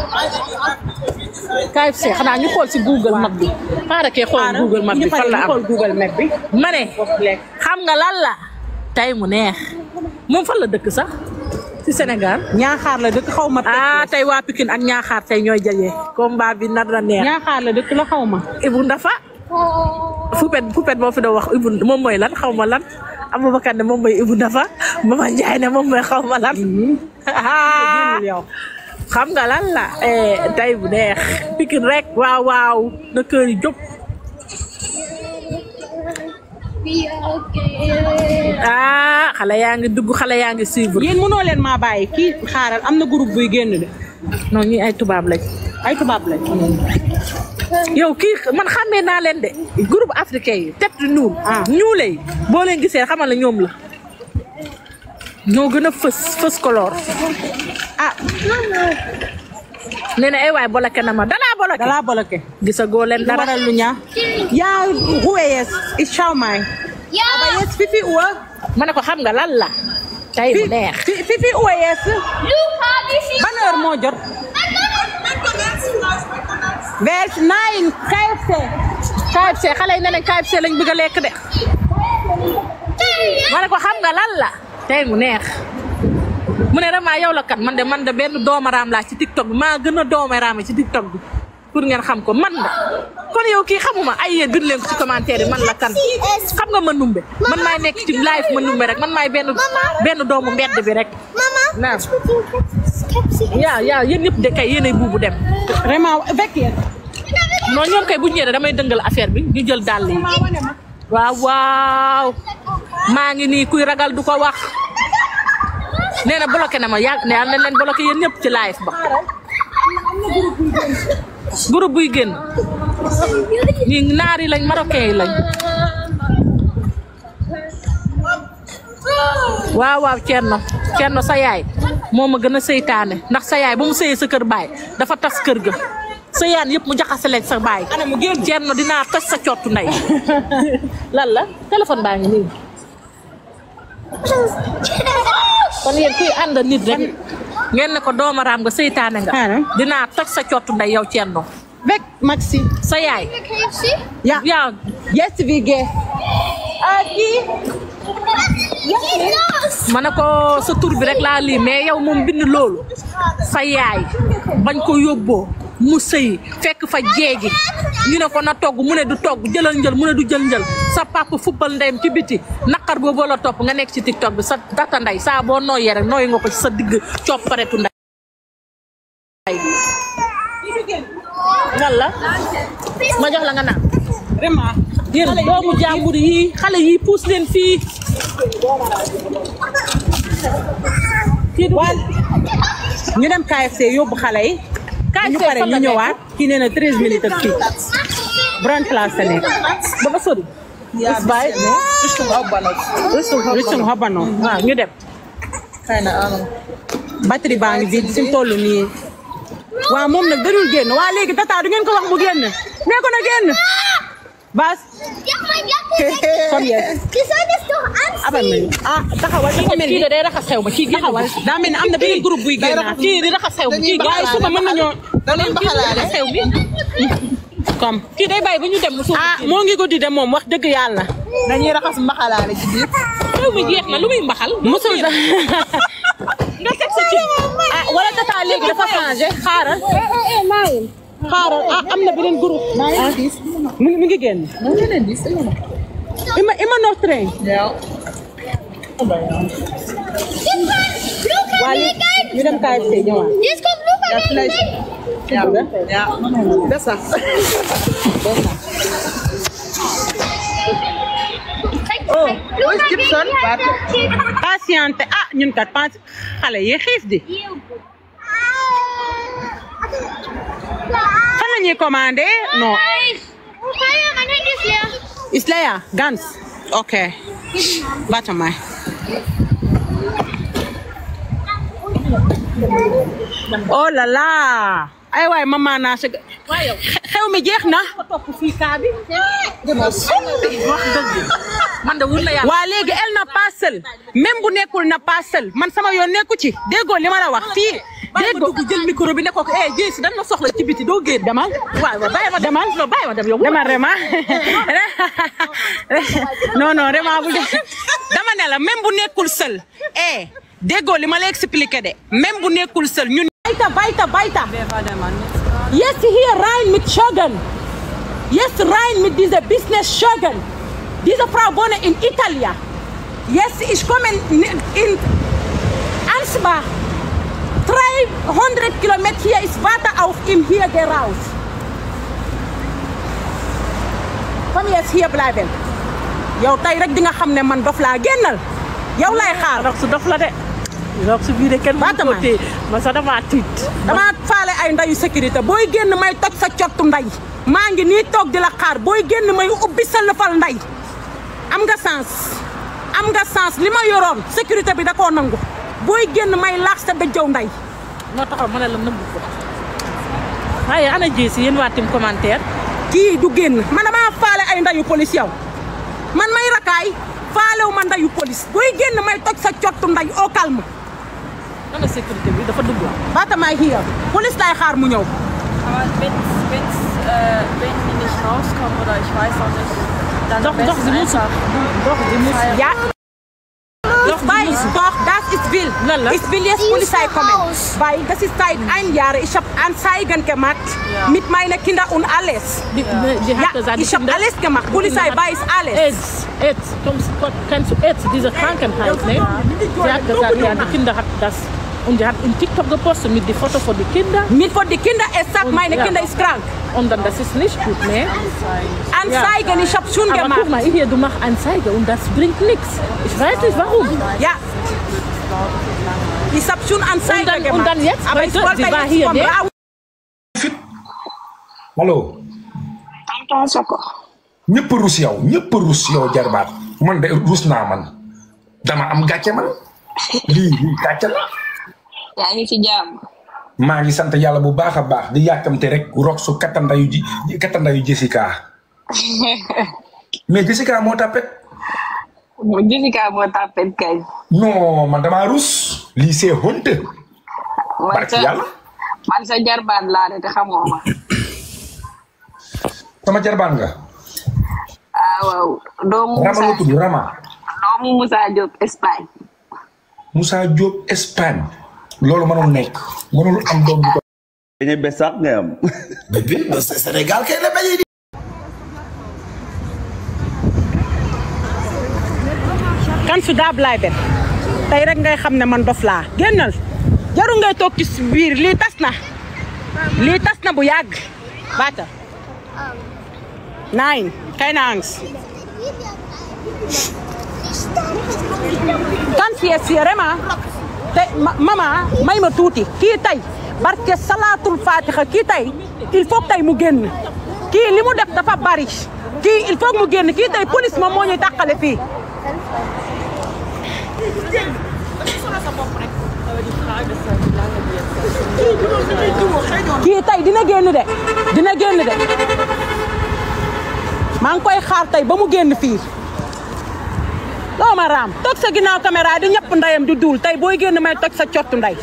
Speaker 2: KFC xanaa ñu xool si Google Map bi xaaral kee xool Google Map bi fan la am
Speaker 1: xool Google Map bi
Speaker 2: ma ne
Speaker 1: lekk
Speaker 2: xam nga lan la tey mu neex moom fan la dëkk sax ci Sénégal
Speaker 1: ñaaxaar la dëkk xaw ma
Speaker 2: ah tey waa Pikine ak Ñaaxaar tey ñooy jaje combat bi nar na neex
Speaker 1: ñaaxaar la dëkk la xaw ma
Speaker 2: Ibou Ndafa Poupette Poupette moo fi doon wax Ibou moom mooy lan xaw ma lan Aboubacar ne moom mooy Ibou Ndafa Mama Ndiaye ne moom mooy xaw ma lan
Speaker 1: génnul yow
Speaker 2: xam nga lan la eh tey bu neex Pikine rek waaw waaw na kër yi jóg
Speaker 3: Be okay.
Speaker 2: ah xale yaa ngi dugg xale yaa ngi suivre
Speaker 1: yéen mënoo leen maa bàyyi kii xaaral am na groupe buy génn de
Speaker 2: non ñi ay tubaab lañ
Speaker 1: ay tubaab lañ.
Speaker 2: yow kii man xàmmee naa leen de groupe africain yi tête de ñuul
Speaker 1: Ah.
Speaker 2: ñuule yi boo leen gisee xamal la ñoom la ñoo gën a fës fës color
Speaker 1: ah
Speaker 2: nee na ay waay boloke na ma dalaa boloke
Speaker 1: dalaa bloqué.
Speaker 2: gisagoo leen
Speaker 1: lu
Speaker 2: dara
Speaker 1: waral lu ñaa yaa ruweyes i Schaumai.
Speaker 3: Ja,
Speaker 1: aber jetzt fifi uhr.
Speaker 2: ma ne ko xam nga lan la tey bu neex
Speaker 1: fi fifi uhr jetzt.
Speaker 3: Luca, wie viel?
Speaker 1: ban heure moo jot. vers nine KFC.
Speaker 2: KFC xale yi ne leen KFC lañ bëgg a lekk de ma ne ko xam nga lan la tey mu neex mu ne vraiment yow la kat man de man de benn doomaraam laa ci TikTok bi maa gën a doomaraam ci TikTok bi pour ngeen xam ko man la kon yow kii xamuma ay yéen bind leen ko ci commentaire yi man la kan xam nga ma numbe man maay nekk ci live ma numbe rek man maay benn benn doomu mbedd bi rek
Speaker 3: Mama,
Speaker 2: Naam.
Speaker 3: ich mit dem Skepsi.
Speaker 2: yaa yaa yéen ñëpp de kay yéenay buubu dem
Speaker 1: vraiment weg yéen.
Speaker 2: non ñoom kay bu ñu ñëwee damay dëngal affaire bi ñu jël dàll yi waaw waaw maa ngi nii kuy ragal du ko wax nee na bloqué na ma yàgg ne am na leen bloqué yéen ñëpp ci live ba groupe buy génn ñi naar yi lañ marocain yi lañ waaw waaw Thierno Thierno sa yaay moo ma gën a seytaane ndax sa yaay ba mu sëyee sa kër baay dafa tas kër ga sa yaan yëpp mu jaxase leen sa baay
Speaker 1: ana mu génn.
Speaker 2: Thierno dinaa tas sa cottu ndey lan la téléphone baa ngi nii kon yéen kuy ànd nit rek ngeen ne ko doomaraam nga seytaane nga
Speaker 1: Xaaral.
Speaker 2: dinaa toj sa cottu ndey yow Thierno
Speaker 1: weg Maxi.
Speaker 2: sa yaay
Speaker 3: KFC?
Speaker 1: ja
Speaker 2: yaa
Speaker 1: jetzt wie geht. Aki.
Speaker 3: Geht los!
Speaker 2: ma ne ko sa tur bi rek laa lii mais yow moom bind loolu sa yaay bañ ko yóbboo mu sëy fekk fa jeegi ñu ne ko na togg mu ne du togg jëlal njël mu ne du jël njël sa papa fubbal ndeyam ci biti naqar boobu la topp nga nekk ci tiktok bi sa data ndey saa boo nooyee rek nooy nga ko ci sa digg copparetu ndey lan la ma jox la nga naan
Speaker 1: vraiment.
Speaker 2: yéen doomu jàmbur yi xale yi puus leen fii kii du
Speaker 1: waa ñu dem KFC yóbbu xale yi.
Speaker 2: KFC
Speaker 1: ñu pare
Speaker 2: fan la
Speaker 1: ñu
Speaker 2: nekk?
Speaker 1: ñëwaat. kii nee na 13 minutes ak kii. Brand place la nekk.
Speaker 2: dafa sori
Speaker 4: Ja,
Speaker 2: Bye.
Speaker 4: Richtung Hauptbahnhof.
Speaker 1: Richtung Habanoo.
Speaker 2: waaw ñu dem
Speaker 4: Keine Ahnung.
Speaker 1: batterie baa ngi vide fi mu toll nii. waaw moom nag dadul génn waa léegi tata du ngeen ko wax mu génn. nee ko na génn. Bas.
Speaker 3: Ja, mein Jacke
Speaker 1: Komm jetzt.
Speaker 3: Du solltest doch anziehen.
Speaker 1: abal ma ah taxawal dafa mel
Speaker 2: kii
Speaker 1: ni
Speaker 2: de day raxas xew ma kii génn
Speaker 1: taxawal daa mel ni am na beneen groupe buy génnaat.
Speaker 2: kii di raxas xew ma kii
Speaker 4: Dañuy
Speaker 1: waaye suba mën nañoo
Speaker 4: Dañuy baxalaale.
Speaker 2: raxas xew bi
Speaker 1: comme.
Speaker 2: kii day bàyyi ba ñu dem mu suuf
Speaker 1: ah moo ngi guddi de moom wax dëgg yàlla.
Speaker 4: Dañuy raxas mbaxalaale ci biir.
Speaker 2: xew mi jeex na lu muy mbaxal
Speaker 1: musul da
Speaker 2: nga teg sa ci
Speaker 1: ah wala tata léegi dafa changé xaaral. xaaral ah am na beneen groupe. ah mu ngi mu ngi génn. ima ima no train.
Speaker 4: Ja.
Speaker 1: waa léegi ñu dem KFC ñëwaat.
Speaker 3: Jetzt kommt Luca
Speaker 4: Ja,
Speaker 3: gegen
Speaker 4: vielleicht.
Speaker 3: mich.
Speaker 4: Ja, ja. Besser. Oh, wo ist Gibson? Warte.
Speaker 1: patiente ah ñun kat pas xale yi xiif di. fan la ñuy commandé non.
Speaker 3: Feuer, mein Handy ist leer.
Speaker 1: Ist leer ganz. okay. warte mal. oh là là. ay waay maman naa si. xew mi jeex na.
Speaker 2: topp fii kaa bi wax dëgg man de wut na yàlla
Speaker 1: waa léegi elle n'a pas seul même bu nekkul na pas seul man sama yoon nekku ci déggoo li ma la wax fii
Speaker 2: bàyyi ma
Speaker 1: déggoo
Speaker 2: dugg jël micro bi ne ko eh Dieng si dañ ma soxla ci biti doo génn
Speaker 1: demal
Speaker 2: waaw waaw bàyyi ma dem
Speaker 1: demal
Speaker 2: non bàyyi ma dem yow
Speaker 1: demal Rema non non Rema bu dee dama ne la même bu nekkul seul eh déggoo li ma la expliqué de même bu nekkul seul ñun. Weiter, weiter, weiter. Jetzt hier rein mit Schögen. Jetzt rein mit dieser Business Schögen. Diese Frau wohnt in Italien. Jetzt ich komme in, in Ansbach. 300 Kilometer hier ist Wasser auf ihm hier geraus. Komm jetzt hier bleiben. yow tey rek di nga xam ne man dof laa génnal yow lay xaar.
Speaker 2: rox su dof la de rox su bii de kenn
Speaker 1: Baata
Speaker 2: mënu ko
Speaker 1: ma.
Speaker 2: téye ma sax damaa tiit
Speaker 1: dama faale ay ndayu sécurité booy génn may toj sa cottu nday maa ngi nii toog di la xaar booy génn may ubbi sa lëfal nday am nga sens am nga sens li ma yoroon sécurité bi da koo nangu booy génn may laax sa dëjëw nday
Speaker 2: moo taxaw ma ne la nëbbu ko waaye ana ji si yéen waa tim commentaire
Speaker 1: kii du génn man damaa faale ay ndayu police yow man may rakaay faalewu ma ndayu police booy génn may toj sa cottu nday au calme
Speaker 2: ana sécurité bi dafa dugg
Speaker 1: baata maay hier police lay xaar mu ñëw
Speaker 6: Aber wenn, wenn's, äh, wenn die nicht rauskommen oder ich weiß auch nicht, dann
Speaker 2: doch
Speaker 6: am
Speaker 2: doch sie
Speaker 6: besten
Speaker 2: müssen
Speaker 6: einfach
Speaker 2: doch sie müssen
Speaker 1: Ja. Ich weiß doch, das ist will.
Speaker 2: Lala.
Speaker 1: Ich will jetzt
Speaker 3: Die ist
Speaker 1: Polizei
Speaker 3: doch
Speaker 1: kommen.
Speaker 3: raus.
Speaker 1: Weil das ist seit ein Jahr. Ich habe Anzeigen gemacht
Speaker 6: Ja.
Speaker 1: mit meinen Kindern und alles.
Speaker 2: die, die
Speaker 1: Ja,
Speaker 2: hat gesagt,
Speaker 1: ich habe alles gemacht. Polizei weiß alles.
Speaker 2: AIDS, AIDS, kommst, kennst du AIDS, diese Krankheit, ne? Sie hat gesagt, ja, die Kinder hat das. Und die hat in TikTok gepostet mit die Foto von den Kindern.
Speaker 1: Mit von den Kindern, es sagt,
Speaker 2: Und
Speaker 1: meine
Speaker 2: ja.
Speaker 1: Kinder ist krank.
Speaker 2: Und dann, das ist nicht gut, ne?
Speaker 1: Anzeigen, ich habe schon
Speaker 2: Aber
Speaker 1: gemacht.
Speaker 2: guck mal, hier, du machst Anzeige und das bringt nichts. Ich weiß nicht warum.
Speaker 1: Ja. Ich habe schon Anzeigen
Speaker 2: Und dann-
Speaker 1: gemacht.
Speaker 2: und dann jetzt,
Speaker 1: Aber ich
Speaker 2: heute,
Speaker 1: wollte
Speaker 2: sie war
Speaker 1: jetzt
Speaker 2: hier,
Speaker 1: vom
Speaker 2: ne?
Speaker 1: Raus.
Speaker 7: allo
Speaker 3: Tonton Soko.
Speaker 7: ñëpp a rus yow ñëpp a rus yow jarbaat man de rus naa man dama am gàcce man lii lii gàcce la
Speaker 3: yaa ngi ci jàmm.
Speaker 7: maa ngi sant yàlla bu baax a baax di yàkkamte rek rox su kattandayu ji kattandayu Jessica mais Jessica moo tapet
Speaker 3: mu Jessica moo tàppet kañ.
Speaker 7: non man damaa rus lii c'est honte
Speaker 3: man
Speaker 7: barki
Speaker 3: sa
Speaker 7: yàlla
Speaker 3: man sa jarbaat laa de te xamoo ma.
Speaker 7: sama jarbaan nga
Speaker 3: ah waaw doomu
Speaker 7: Rama la
Speaker 3: Moussa
Speaker 7: tudd Rama
Speaker 3: doomu Moussa Diop Espagne.
Speaker 7: Moussa Diop Espagne loolu mënul nekk mënul am doom bi ko
Speaker 8: Beñe besak nga am.
Speaker 5: Bébé, bah, c'est Sénégal kay la bañee di.
Speaker 1: kan su daa bleiben tey rek ngay xam ne man dof laa génnal jaru ngay toog ci biir lii tas na lii tas na bu yàgg baata nein keine Angst kan fie sierema te ma- mama may ma tuuti kii tey barke salaatul fatiha kii tey il faut que tey mu génn kii li mu def dafa bari kii il faut que mu génn kii tey police moom moo ñuy tàqale fii kii tey dina génn de dina génn de maa ngi koy xaar tey ba mu génn fii loo ma raam toog sa ginnaaw caméra di ñëpp ndeyam di duul tey booy génn may toj sa cottu ndey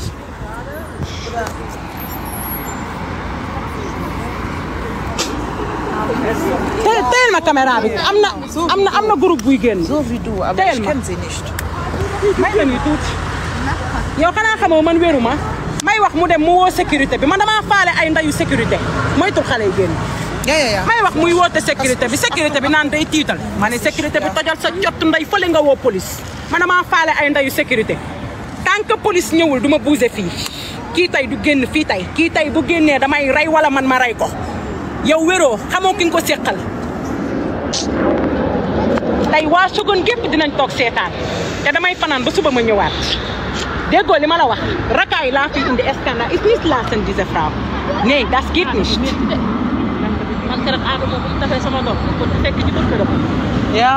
Speaker 1: te teel ma caméra bi am na am na am na groupe buy génn
Speaker 4: So wie du, aber
Speaker 1: Tell
Speaker 4: ich
Speaker 1: mal.
Speaker 4: kenne sie nicht.
Speaker 1: may ma nii tuuti yow xanaa xamoo man wéru ma may wax mu dem mu woo sécurité bi man damaa faale ay ndayu sécurité moytul xale yi génn
Speaker 4: Ja, ja, ja.
Speaker 1: may wax muy woote sécurité bi sécurité bi naan day tiital ma ne sécurité bi tojal sa jot nday fële nga woo police man damaa faale ay ndayu sécurité tant que police ñëwul du ma bouger fii kii tey du génn fii tey kii tey bu génnee damay rey wala man ma rey ko yow wéroo xamoo ki nga ko séqal tey waa Sogone gépp dinañ toog seetaan te damay fanaan ba suba ma ñëwaat déggoo li ma la wax rakaay laa fi indi Skandal ist nicht lassen diese Frau nee das geht nicht
Speaker 2: man keroog Adama bu mu tafee sama doom ko fekk ci kër këram.
Speaker 4: Ja.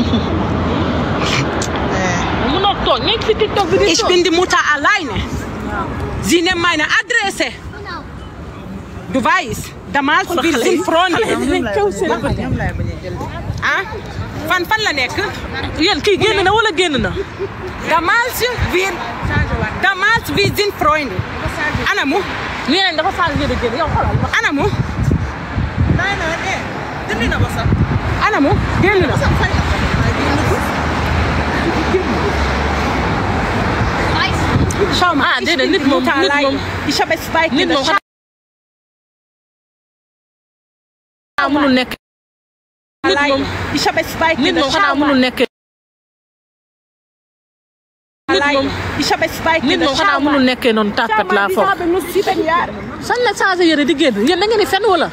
Speaker 2: munoo toog nekk si TikTok bi di
Speaker 1: Ich
Speaker 2: toog.
Speaker 1: bin die Mutter alleine. Sie nehmen meine Adresse. Du weißt, damals wir sind Freunde.
Speaker 4: ñoom laay bañ a jël de.
Speaker 1: Ah? Fan fan la nekk?
Speaker 2: yéen kii génn na wala génn na.
Speaker 1: Damals wir damals wir sind Freunde. Anamu?
Speaker 2: nee nañ dafa faal ngeen a génn yow xoolal ma.
Speaker 1: Anamu?
Speaker 4: Nein, nein, eh. Dindi na ba sax.
Speaker 1: Anamu? Génn na.
Speaker 4: Sax fay na ko. Ay, génn ko.
Speaker 1: Schau mal,
Speaker 2: Ah,
Speaker 1: ich
Speaker 2: déedéet,
Speaker 1: bin
Speaker 2: nit
Speaker 1: die
Speaker 2: moom-
Speaker 1: Mutter
Speaker 2: nit
Speaker 1: alleine.
Speaker 2: moom-
Speaker 1: Ich habe zwei
Speaker 2: nit
Speaker 1: Kinder.
Speaker 2: moom xanaa mënul nekk. nit moom
Speaker 1: Alleine. Ich habe zwei
Speaker 2: nit
Speaker 1: Kinder.
Speaker 2: moom xanaa
Speaker 1: Schau
Speaker 2: mënul
Speaker 1: mal.
Speaker 2: nekk.
Speaker 1: alleine. Ich habe zwei
Speaker 2: nit
Speaker 1: Kinder.
Speaker 2: moom xanaa
Speaker 1: Schau mal.
Speaker 2: mënul nekkee noonu tàkkat
Speaker 1: Schau mal,
Speaker 2: laa
Speaker 1: diese
Speaker 2: foog
Speaker 1: haben nur sieben Jahre.
Speaker 2: sañ la changé yére di génn yéen da ngeen di fen wala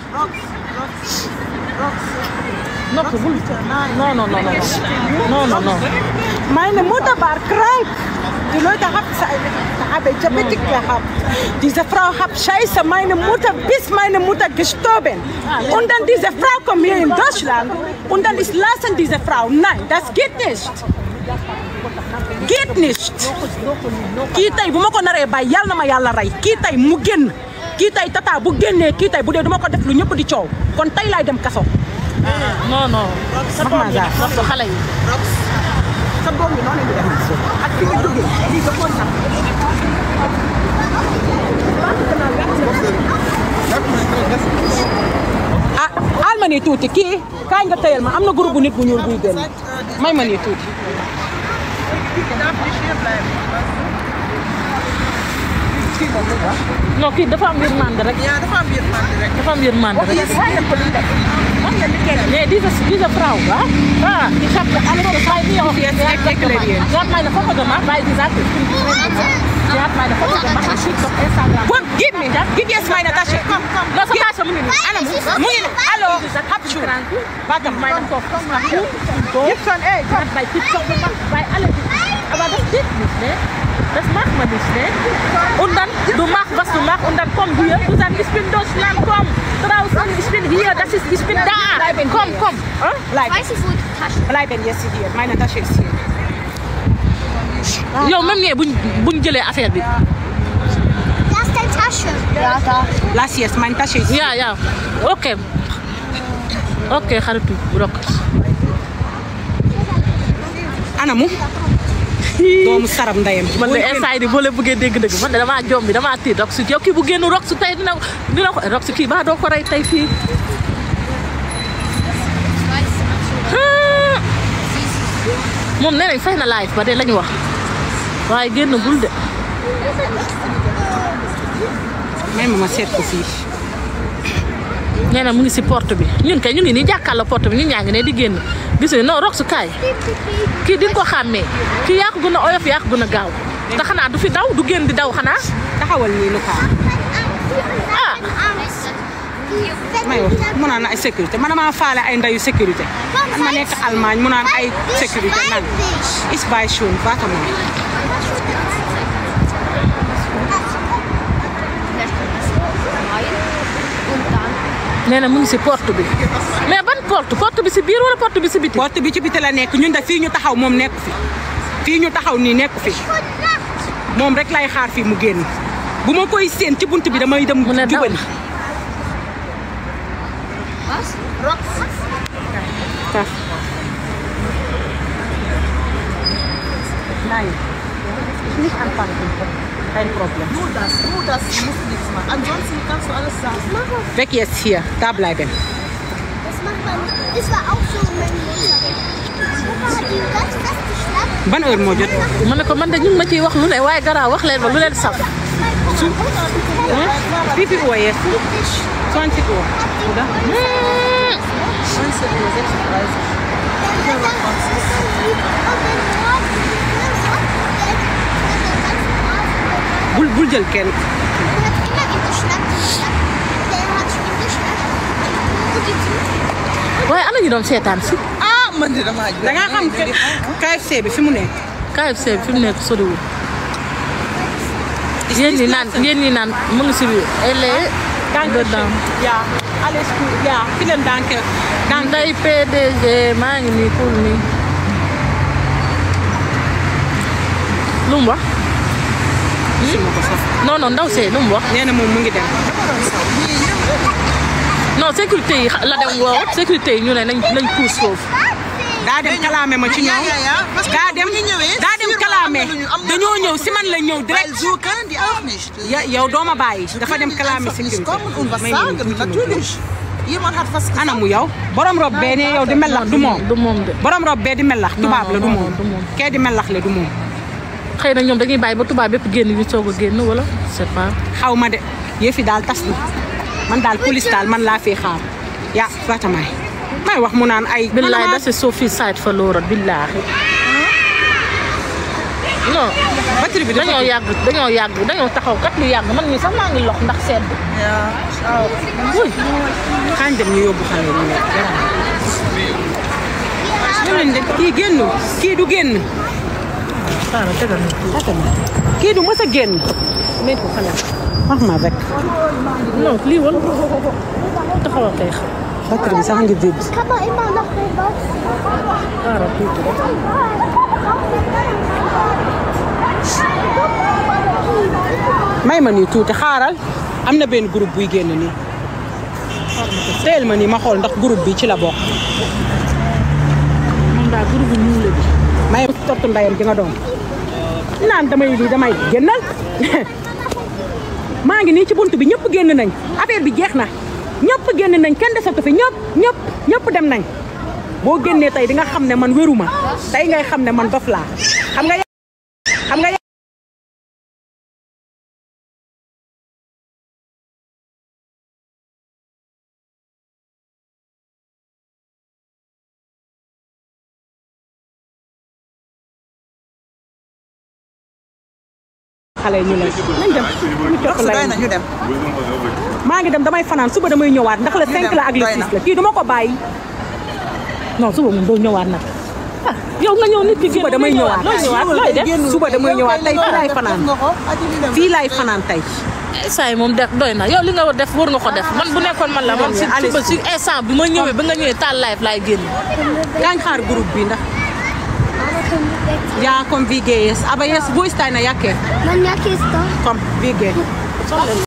Speaker 2: nokk bul non non non non non non
Speaker 1: Meine Mutter war krank. Die Leute haben haben Diabetik gehabt. Diese Frau hat Scheiße, meine Mutter, bis meine Mutter gestorben. Und dann diese Frau kommt hier in Deutschland und dann ist lassen diese Frau. Nein, das geht nicht. Geht nicht. kii tey bu ma ko naree bàyyi yàlla na ma yàlla rey kii tey mu génn kii tey tata bu génnee kii tey bu dee du ma ko def lu ñëpp di coow kon tey laay dem kaso.
Speaker 2: non non
Speaker 1: Wax ma Zaa.
Speaker 2: nokk xale yi
Speaker 1: sa doom yi noonu la ñu def ak fi nga jógee lii dafa nax. ah al ma nii tuuti kii kaay nga tëyal ma am na groupe bu nit bu ñuul buy génn may ma nii tuuti.
Speaker 2: non kii dafa am yërmande rek
Speaker 4: Ja, dafa am yërmande rek.
Speaker 2: dafa am yërmande rek Nee, diese, diese Frau, wa? Ah, ich habe alles gezeigt, wie auch jetzt
Speaker 1: deklarieren.
Speaker 2: Sie hat meine Foto gemacht, weil sie sagt, ich bin die Präsidentin. Sie hat meine Foto gemacht und schickt auf Instagram.
Speaker 1: Komm, gib mir, gib jetzt meine Tasche. Komm, komm.
Speaker 2: Lass mal Tasche, Muni.
Speaker 1: Anna, mu ngi nii allo. hab schon.
Speaker 2: Warte, meine Tochter macht gut und so.
Speaker 1: Gib schon, ey,
Speaker 2: Sie hat bei TikTok gemacht, bei alle. Aber das geht nicht, ne? Das macht man nicht, ne? Und dann, du machst, was du machst und dann komm hier, du sagst, ich bin Deutschland, komm, draußen, ich bin hier, das ist, ich bin da. Komm, komm. Äh?
Speaker 1: Bleiben,
Speaker 3: Weiß ich, wo die Tasche
Speaker 1: bleiben jetzt hier. Meine Tasche ist hier.
Speaker 2: yow même ñee buñ buñ jëlee affaire bi.
Speaker 3: Da ist deine Tasche. Ja, da.
Speaker 1: Lass jetzt, meine Tasche ist hier.
Speaker 2: yaa yaa ok ok xaritu rok
Speaker 1: Anna mu. doomu saram ndeyam.
Speaker 2: man de instant yii boo leen bëggee dégg-dëgg man de damaa jom bi damaa tiit rok su yow kii bu génn rok su tey dina dina ko rok su kii baa doo ko rey tey fii. Ah. moom nee nañ fay na live ba de lañu wax waaye génn bul de.
Speaker 1: may ma ma seet ko fii.
Speaker 2: nee na mu ngi si porte bi ñun kay ñu ngi nii jàkkaarloo porte bi ñun ñaa ngi ne di génn gis nga non rok su kaay kii di nga ko xàmmee kii yaa ko gën a oyof yaa ko gën a gaaw te xanaa du fi daw du génn di daw xanaa
Speaker 1: taxawal nii lu kaa.
Speaker 2: ah
Speaker 1: may wax mu naan ay sécurité man maa faale ay ndayu sécurité. man ma nekk Allemagne mu naan ay sécurité nan. is by schon warte mal.
Speaker 2: nee na mu ngi si porte bi mais ban porte porte bi si biir wala porte bi si biti.
Speaker 1: porte bi ci biti la nekk ñun de fii ñu taxaw moom nekku fi. fii ñu taxaw nii nekku fi. moom rek lay xaar fii mu génn. bu ma koy séen ci bunt bi damay dem
Speaker 2: mu ne daw
Speaker 1: jubali. Kaf. Nein. Nicht anfangen. Kein Problem.
Speaker 4: Nur das, nur das, du musst nichts machen. Ansonsten kannst du alles sagen.
Speaker 1: Weg jetzt hier. Da bleiben.
Speaker 3: Das macht man. Das war auch so mein Mutter. Guck mal, die ganz feste Schlappe.
Speaker 1: ban heure moo jot.
Speaker 2: ma ne ko man de ñu ngi ma ciy wax lu ne waaye garaaw wax leen ma lu leen saf.
Speaker 1: Wie viel Uhr jetzt? 20 Uhr. Oder? Bul bul jël kenn.
Speaker 2: waaye ana ñu doon seetaan si.
Speaker 4: Ah, man de damaa
Speaker 1: da nga xam KFC bi fi mu nekk.
Speaker 2: KFC bi fi mu nekk soriwul. yéen ñi naan yéen ñi naan mu ngi si biir. elle est dedans.
Speaker 1: Ja, alles gut. Ja, vielen Dank. Dank.
Speaker 2: Nday PDG maa ngi nii pour nii. lu mu wax.
Speaker 1: Gisuma ko sax.
Speaker 2: non non ndaw see lu mu wax.
Speaker 1: nee na moom mu ngi dem.
Speaker 2: non sécurité yi la dem woo sécurité yi ñu ne nañ nañ puus foofu.
Speaker 1: daa dem kalaame ma ci ñoom. daa dem daa dem kalaame dañoo ñëw si man la ñëw
Speaker 4: Weil
Speaker 1: direct.
Speaker 4: so können die auch nicht.
Speaker 1: ya yow doo ma bàyyi. dafa dem
Speaker 4: Können
Speaker 1: kalaame
Speaker 4: einfach nicht
Speaker 1: sécurité.
Speaker 4: kommen und was
Speaker 1: May ma
Speaker 4: sagen,
Speaker 1: tuuti ma
Speaker 4: natürlich. Jemand hat was gesagt.
Speaker 1: ana mu yow borom rob bee ne yow di melax du moom
Speaker 2: du moom de.
Speaker 1: borom rob bee di melax tubaab la du
Speaker 2: non,
Speaker 1: moom
Speaker 2: du moom.
Speaker 1: kee di melax la du moom
Speaker 2: xëy na ñoom dañuy bàyyi ba tubaab bépp génn ñu soog a génn wala c'est pas.
Speaker 1: xaw ma de yëfi daal tas na man daal police daal man laa fi xaar ya fatamaay may wax mu naan ay
Speaker 2: billaay
Speaker 1: man
Speaker 2: das ist so viel Zeit verloren billaahi. non
Speaker 1: batterie bi dafa
Speaker 2: dañoo yàgg dañoo yàgg dañoo taxaw kat lu yàgg man mii sax maa ngi lox ndax sedd. waaw wuy
Speaker 1: xaañ dem ñu yóbbu xale yi ñu lekk ñu leen de kii génn kii du génn
Speaker 2: xaaral tegal ma.
Speaker 1: kii du mës a génn mais ko xale wax ma rek
Speaker 2: non lii woon taxaw a xeex.
Speaker 1: batterie bi sax ngi vide
Speaker 3: Kann man immer noch was.
Speaker 2: xaaral tuuti rek.
Speaker 1: may ma nii tuuti xaaral am na benn groupe buy génn nii teel ma nii ma xool ndax groupe bi ci la bokk
Speaker 2: moom daal groupe bu ñuul la bi.
Speaker 1: may tortu ndayam gi nga doon naan damay lii damay génnal maa ngi nii ci bunt bi ñëpp génn nañ affaire bi jeex na ñëpp génn nañ kenn desatu fi ñëpp ñëpp ñëpp dem nañ boo génnee tey di nga xam ne man wéruma tey ngay xam ne man dof laa xam nga xam nga xale yi ñu leen nañ dem ñu topp
Speaker 4: doy
Speaker 1: lay
Speaker 4: na ñu dem.
Speaker 1: maa ngi dem damay fanaan suba damay ñëwaat ndax le 5 la ak le
Speaker 4: doy
Speaker 1: 6
Speaker 4: na.
Speaker 1: la kii duma ko bàyyi
Speaker 2: non suba moom doo ñëwaat nag. ah yow nga ñëw nit ki
Speaker 1: suba damay ñëwaat
Speaker 2: looy ñëwaat looy def.
Speaker 1: suba damay ñëwaat tey fii laay fanaan fii laay fanaan tey
Speaker 2: saa yi moom def doy na yow li nga war def war nga ko def man bu nekkoon man la man si
Speaker 1: Allez.
Speaker 2: suba si instant bi ma ñëwee ba nga ñëwee taal live laay génn.
Speaker 1: gaañ xaar groupe bi ndax ja kom vi geht es aber jetzt wo ist deine Jacke
Speaker 3: Meine Jacke ist da.
Speaker 1: komm wir gehen